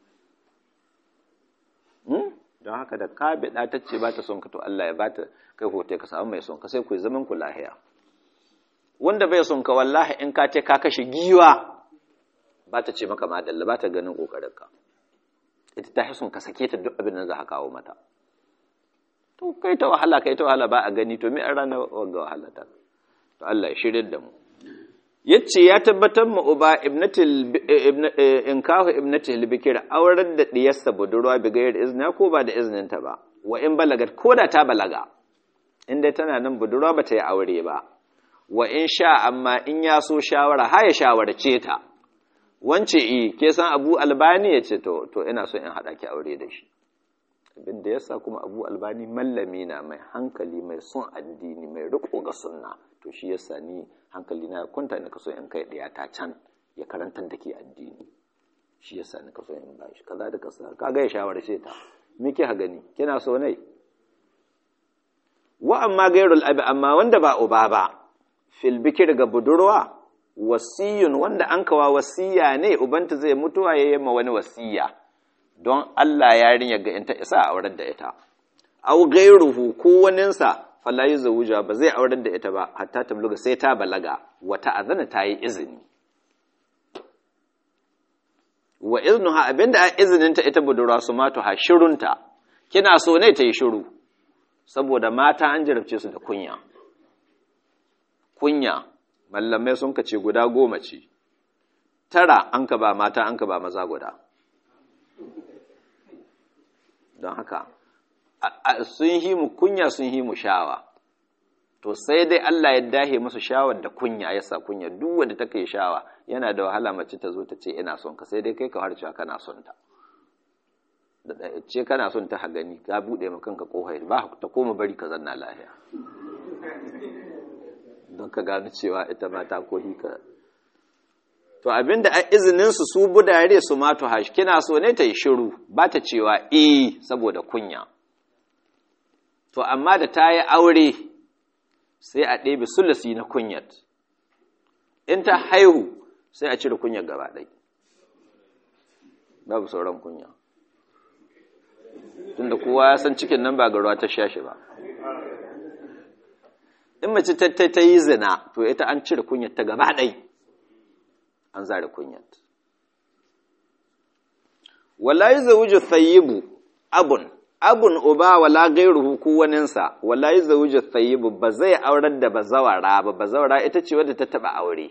don haka da ka bida ta ce ba ta son ka to Allah ya bata kai hote ka samu mai son ka sai ku zaman ku lahiya wanda bai son ka wallahi in ka ce ka kashe giwa ba ta ce maka madalla ba ta ganin kokarin ka ita ta son ka sake ta duk abin da za ka kawo mata to kai ta wahala kai ta wahala ba a gani to me an rana wanga wahala ta to Allah ya shirye da mu yace ya tabbatar mu uba ibnatil inkahu ibnatil bikir aurar da diyarsa budurwa bi gayar izna ko ba da iznin ta ba wa in balagat ko da ta balaga inda tana nan budurwa ba ta yi aure ba wa in sha amma in ya so shawara ha ya shawarce ta wance i ke san Abu Albani ya ce to to ina so in hada ki aure da shi abin da yasa kuma Abu Albani mallami na mai hankali mai son addini mai riko ga sunna to shi yasa ni hankali na kwanta ni kaso in kai ɗaya ta can ya karantar da ke addini shi yasa ni kaso in ba shi kaza da kaza kaga ya shawarce ta me ke ha gani kina so nai wa amma gairul abi amma wanda ba uba ba fil bikir ga budurwa wasiyun wanda an kawa wasiya ne ubanta zai mutuwa ya yi ma wani wasiya don Allah yarinya ga in ta isa a aurar da ita au gairuhu ko waninsa fala yi zawuja ba zai aurar da ita ba hatta ta buluga sai ta balaga wata azana ta yi izini wa iznuha abinda a izininta ita budurwa su mato ha shirunta kina so ne ta yi shiru saboda mata an jarabce su da kunya kunya mallamai sun kace guda goma ce tara an ka ba mata an ka ba maza guda don haka sun yi mu kunya sun yi mu shawa to sai dai Allah ya dahe musu shawar da kunya ya sa kunya duk wanda ta kai shawa yana da wahala mace ta zo ta ce ina son ka sai dai kai ka har cewa kana son ta da ce kana son ta gani ka bude ma kanka kohai ba ta koma bari ka zanna lafiya don ka gano cewa ita ma ta kohi ka to abinda a izinin su su budare su ma to hash kina so ne ta yi shiru ba ta cewa eh saboda kunya to amma da ta yi aure sai a ɗebe sulasi na kunyat in ta haihu sai a cire kunyar gaba ɗai babu sauran kunya tunda kowa ya san cikin nan ba ga ruwa ta shashi ba in mace ta yi zina to ita an cire kunyar ta gaba ɗai an zare kunyar wala yi zawuju tsayibu abun abun uba wala gairuhu ko waninsa wala yi zawuju tsayibu ba zai aurar da bazawara ba bazawara ita ce wadda ta taɓa aure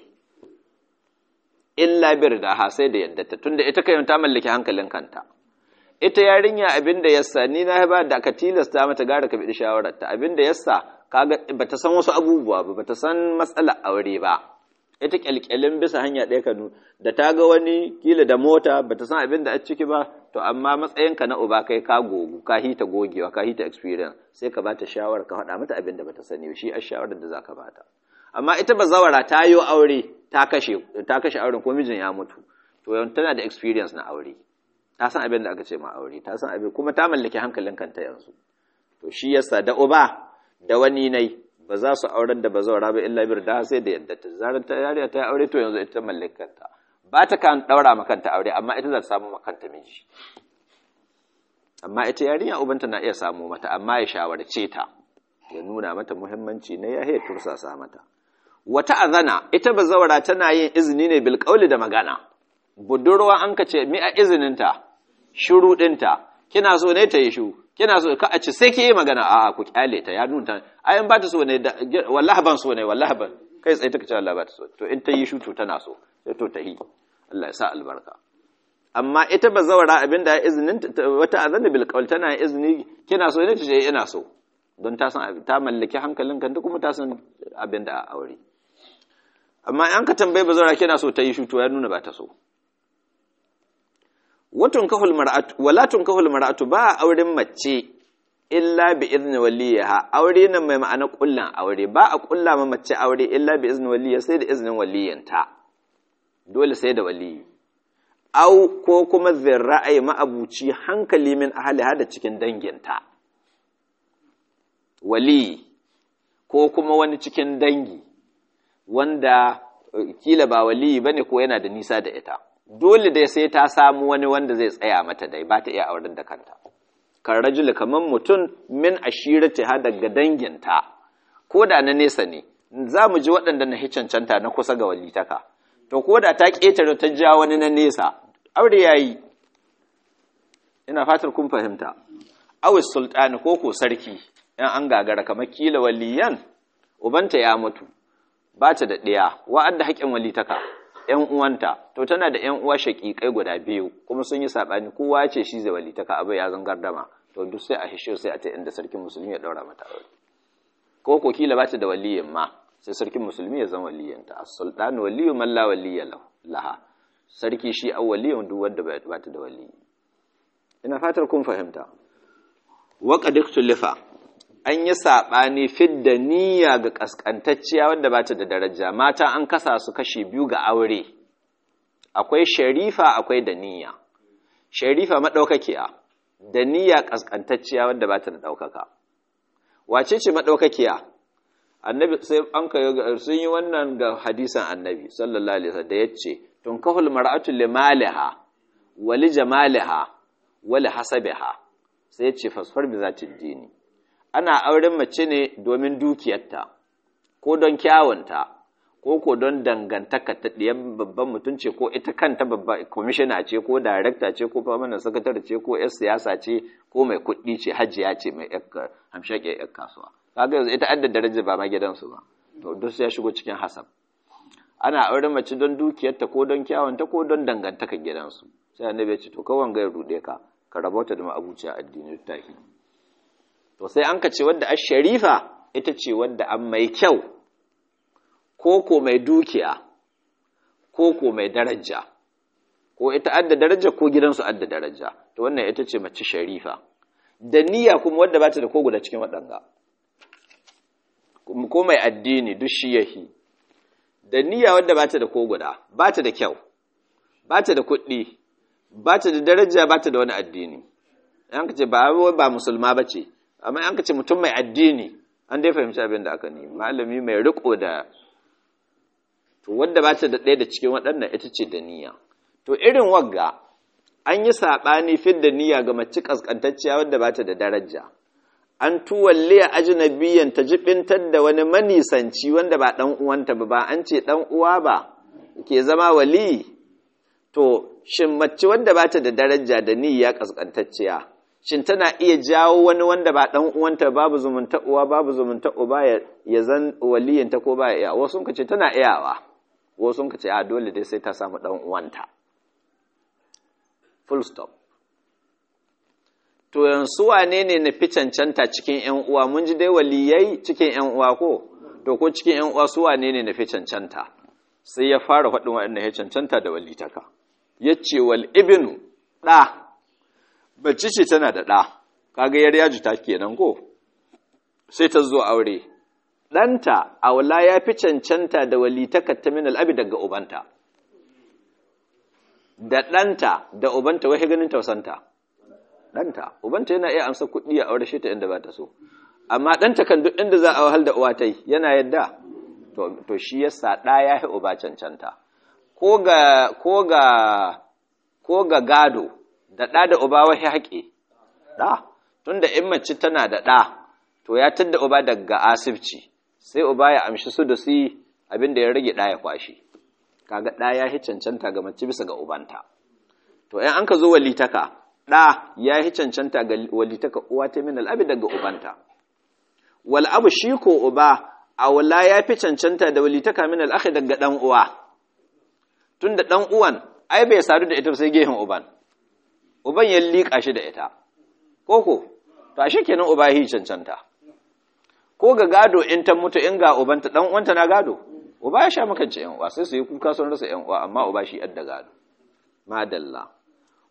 illa bir da ha sai da yadda ta tunda ita kai ta mallaki hankalin kanta ita yarinya abinda yassa ni na ba da ka tilasta mata gara ka bi shawarar ta abinda yassa kaga bata san wasu abubuwa ba bata san matsalar aure ba ita kyalkyalin bisa hanya ɗaya kanu da ta ga wani kila da mota bata san abinda a ciki ba to amma matsayinka na uba kai ka gogu ka hita gogewa ka hita experience sai ka bata shawara ka faɗa mata abinda bata sani shi a shawarar da zaka bata amma ita bazawara ta yi aure ta kashe ta kashe auren ko mijin ya mutu to tana da experience na aure ta san abin da aka ce ma aure ta san abin kuma ta mallaki hankalin kanta yanzu to shi yasa da uba da wani nai ba za su aurar da bazawara ba illa bir da sai da yadda ta zarar ta yariya ta aure to yanzu ita mallaki kanta ba ta kan daura ma kanta aure amma ita za ta samu ma kanta miji amma ita yarinya ubanta na iya samu mata amma ya shawarce ta ya nuna mata muhimmanci ne ya haya tursasa mata wata azana ita bazawara tana yin izini ne bil da magana budurwa an ka ce mi a izininta shuru ɗinta kina so ne ta yi shu kina so ka a ci sai ki yi magana a ku kyale ta ya nuna ayan ba ta so ne wallahi ban so ne wallahi ban kai tsaye take ce wallahi ba ta so to in ta yi shu to tana so sai to ta yi Allah ya sa albarka amma ita bazawara abinda izinin wata azana bil qawl tana izini kina so ne ta ce ina so don ta san ta mallaki hankalin kanta kuma ta san abinda a aure amma an ka tambaye bazawara kina so ta yi shu to ya nuna ba ta so watun kahul mar'atu wala tun kahul mar'atu ba auren mace illa bi izni waliyaha aure nan mai ma'ana kullan aure ba a kulla ma mace aure illa bi izni waliya sai da iznin waliyanta dole sai da waliyi au ko kuma zirra'ai ma'abuci hankali min ahli hada cikin danginta wali ko kuma wani cikin dangi wanda kila ba wali bane ko yana da nisa da ita dole dai sai ta samu wani wanda zai tsaya mata dai ba ta iya auren da kanta kan rajul kaman mutum min ashirati ha daga danginta ko da na nesa ne za mu ji waɗanda na cancanta na kusa ga walitaka to ko da ta ƙetare ta ja wani na nesa aure yayi ina fatar kun fahimta awis sultani ko ko sarki yan an gagara kamar kila waliyan ubanta ya mutu ba ta da ɗaya wa'adda haƙƙin walitaka ‘yan uwanta to tana da ‘yan uwa shaƙiƙai guda biyu kuma sun yi saɓani kowa ce shi zai walitaka abai ya zan gardama to duk sai a hishe sai a ta inda sarkin musulmi ya ɗaura mata aure ko ko kila ba ta da waliyin ma sai sarkin musulmi ya zama waliyanta as-sultan waliyyu man la waliyya laha sarki shi an waliyin duk wanda ba ta da waliyi ina fatar kun fahimta wa qad ikhtulifa an yi saɓani fidda niyya ga ƙasƙantacciya wadda ba ta da daraja mata an kasa su kashi biyu ga aure akwai sharifa akwai da niyya sharifa maɗaukakiya da niyya ƙasƙantacciya wadda ba ta da ɗaukaka wace ce maɗaukakiya annabi sai an ka sun yi wannan ga hadisan annabi sallallahu alaihi wasallam da yace tun kahul mar'atu limaliha wa li jamaliha wa li hasabiha sai yace fasfar bi zati dini ana auren mace ne domin dukiyarta ko don kyawunta ko ko don dangantaka ta ɗiyan babban mutum ce ko ita kanta babba kwamishina ce ko darekta ce ko famanin sakatare ce ko 'yar siyasa ce ko mai kuɗi ce hajiya ce mai hamshaƙe 'yar kasuwa kaga yanzu ita adda daraja ba ma gidansu ba to duk ya shigo cikin hasab ana auren mace don dukiyarta ko don kyawunta ko don dangantaka gidansu sai annabi ya ce to kawan ga ya rude ka ka rabauta da ma'abuciya addini tahi to sai an ka ce wadda a sharifa ita ce wadda an mai kyau ko ko mai dukiya ko ko mai daraja ko ita adda daraja ko gidansu adda daraja to wannan ita ce mace sharifa da niyya kuma wadda ba ta da ko guda cikin waɗanga ko mai addini duk shi yahi da niyya wadda ba ta da ko guda ba ta da kyau ba ta da kuɗi ba ta da daraja ba ta da wani addini an ka ce ba ba musulma ba ce amma an ka ce mutum mai addini an dai fahimci abin da aka nemi malami mai riko da to wadda ba ta da ɗaya da cikin waɗannan ita ce da niyya to irin wagga an yi saɓani fit da niyya ga mace ƙasƙantacciya wadda ba ta da daraja an tuwalle a ajinabiyan ta jibintar da wani manisanci wanda ba ɗan uwanta ba ba an ce ɗan uwa ba ke zama wali to shin mace wanda ba ta da daraja da niyya ƙasƙantacciya shin tana iya jawo wani wanda ba ɗan uwanta babu zumunta uwa babu zumunta uba ya zan waliyinta ko ba iya wasu ka ce tana iyawa wasu ka ce a dole dai sai ta samu ɗan uwanta full stop to yanzu wane ne na fi cancanta cikin ‘yan uwa mun ji dai waliyai cikin ‘yan uwa ko to ko cikin ‘yan uwa su wane ne na fi cancanta sai ya fara faɗin waɗanda ya cancanta da walitaka ya ce wal ibinu ɗa bacci ce tana da ɗa kaga yar yaji ta kenan ko sai ta zo aure ɗanta aula ya fi cancanta da walitaka ta min al'abi daga ubanta da ɗanta da ubanta wai ganin tausanta ɗanta ubanta yana iya amsa kuɗi a aure shi ta inda ba ta so amma ɗanta kan duk inda za a wahal da uwa ta yi yana yadda to shi yasa ɗa ya yi uba cancanta ko ga ko ga ko ga gado da ɗa da uba wahi haƙe ɗa tunda in mace tana da ɗa to ya tadda uba daga asibci sai uba ya amshi su da su abin da ya rage ɗa ya kwashi kaga ɗa ya yi cancanta ga mace bisa ga ubanta to in an ka zo walitaka ɗa ya yi cancanta ga walitaka uwa ta min al'abi daga ubanta wal abu shi ko uba a wala ya fi cancanta da walitaka min al'akhi daga ɗan uwa tun da ɗan uwan ai bai sadu da ita sai gehen uban uban ya liƙa shi da ita koko to a shi kenan uba ya yi cancanta ko ga gado in ta mutu in ga ubanta ɗan uwanta na gado uba ya sha makance yan uwa sai su yi kuka sun rasa yan uwa amma uba shi yadda gado madalla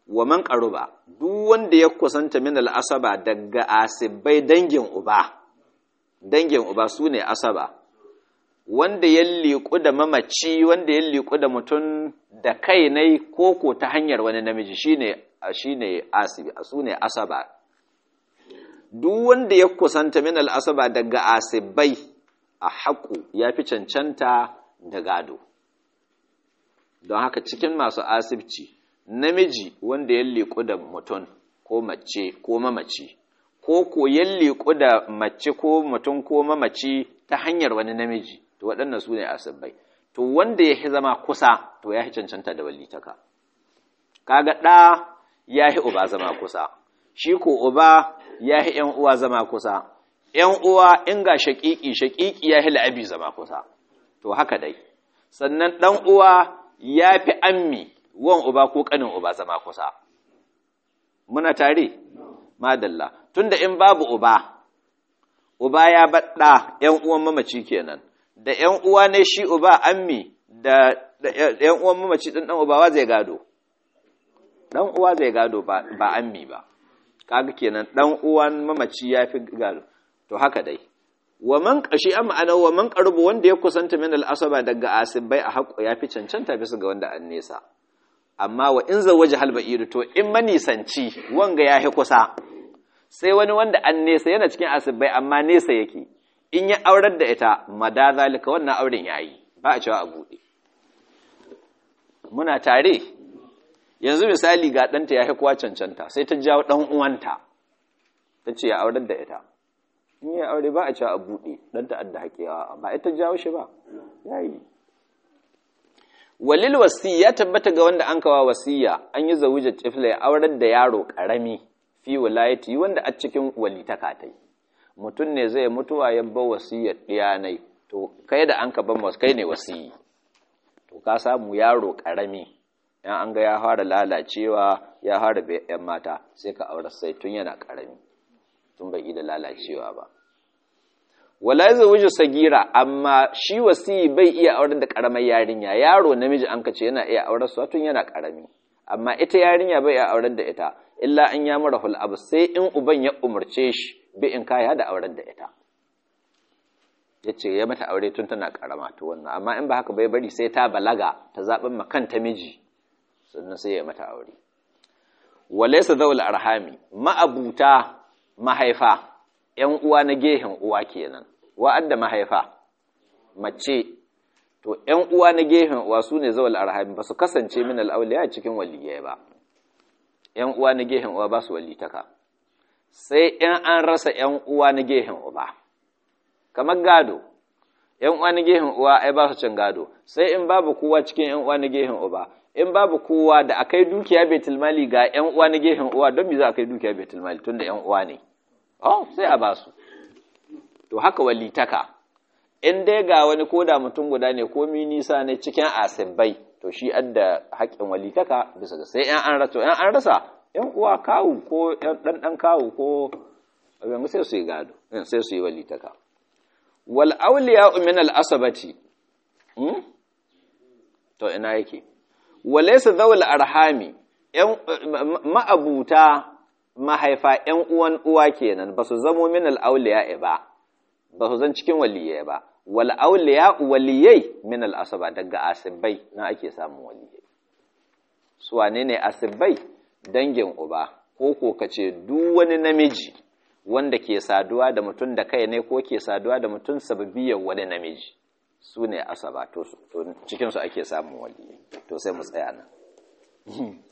wa man qaruba duk wanda ya kusanta min al-asaba daga asibai dangin uba dangin uba sune asaba wanda ya liku da mamaci wanda ya liku da mutum da kai ne koko ta hanyar wani namiji shine shine asibi sune asaba duk wanda ya kusanta min al-asaba daga asibai a haƙu ya fi cancanta da gado don haka cikin masu asibci namiji wanda ya liku da mutum ko mace ko mamaci ko ko ya liku da mace ko mutum ko mamaci ta hanyar wani namiji to waɗannan su ne asibbai to wanda ya zama kusa to ya cancanta da walitaka kaga ɗa ya yi uba zama kusa shi ko uba ya yi ‘yan uwa zama kusa ‘yan uwa in ga shaƙiƙi shaƙiƙi ya yi la'abi zama kusa to haka dai sannan ɗan uwa ya fi ammi wan uba ko ƙanin uba zama kusa muna tare madalla tunda in babu uba uba ya baɗa ‘yan uwan mamaci kenan da ‘yan uwa ne shi uba ammi da ‘yan uwan mamaci ɗin ɗan uba wa zai gado ɗan uwa zai gado ba ammi ba kaga kenan ɗan uwan mamaci ya fi gado to haka dai wa man kashi an ma'ana wa man qarbu wanda ya kusanta min al-asaba daga asibai a haƙo ya fi cancanta bisa ga wanda an nesa amma wa in zawaja hal ba'iru to in manisanci wanga ya kusa sai wani wanda an nesa yana cikin asibai amma nesa yake in ya aurar da ita mada zalika wannan auren yayi ba a cewa a buɗe muna tare yanzu misali ga ɗanta ya kuwa cancanta sai ta jawo ɗan uwanta ta ce ya aurar da ita in yi aure ba a cewa a buɗe ɗan ta'adda haƙewa ba ita jawo shi ba ya yi walil wasi ya tabbata ga wanda an kawa wasiya an yi zawujar tifla ya aurar da yaro ƙarami fi wilayati wanda a cikin walitaka ta yi mutum ne zai mutuwa ya ba wasiyar ɗiyanai to kai da an ka ban wasu kai ne wasiyi to ka samu yaro ƙarami yan an ga ya fara lalacewa ya fara bai yan mata sai ka aurar sai tun yana ƙarami tun bai da lalacewa ba wala ya zawuju sagira amma shi wasiyi bai iya auren da karamar yarinya yaro namiji an kace yana iya auren su tun yana karami amma ita yarinya bai iya auren da ita illa an ya mara hul abu sai in uban ya umarce shi bi in kaya da auren da ita yace ya mata aure tun tana karama to wannan amma in ba haka bai bari sai ta balaga ta zaben makanta miji sannan sai ya mata aure walaysa zawul arhami ma'abuta mahaifa ‘yan uwa na gehen uwa kenan, wa'adda mahaifa, mace, to ‘yan uwa na gehen uwa su ne zawal arhami ba su kasance min al'auliya cikin waliyai ba, ‘yan uwa na gehen uwa ba su walitaka, sai ‘yan an rasa ‘yan uwa na gehen uba, kamar gado, ‘yan uwa na gehen uwa ai ba su cin gado, sai in babu kowa cikin ‘yan uwa na gehen uba, in babu kowa da akai dukiya betulmali ga ‘yan uwa na gehen uwa don me za a kai dukiya betulmali tun da ‘yan uwa ne. Oh, sai a basu. To haka walitaka, in dai ga wani koda mutum guda ne ko nisa ne cikin asibbai, to shi adda haƙƙin walitaka bisa ga sai ‘yan an rasa, ‘yan an rasa, ‘yan uwa kawu ko ‘yan ɗanɗan kawu ko abin sai su yi gado, sai su yi walitaka. Wal auliya min al asabati, to ina yake, walaysa zawul arhami, ‘yan ma'abuta mahaifa ‘yan uwan uwa kenan ba su zamo min al'auliya ba, ba su zan cikin waliyai ba, wal'auliya waliyai min al'asaba daga asibbai na ake samun waliyai. Su wane ne asibbai? Dangin uba, ko ko ka ce duk wani namiji wanda ke saduwa da mutum da kai ne ko ke saduwa da mutum sababiyar wani namiji. Su ne asaba, to cikinsu ake samun waliyai, to sai mu tsaya nan.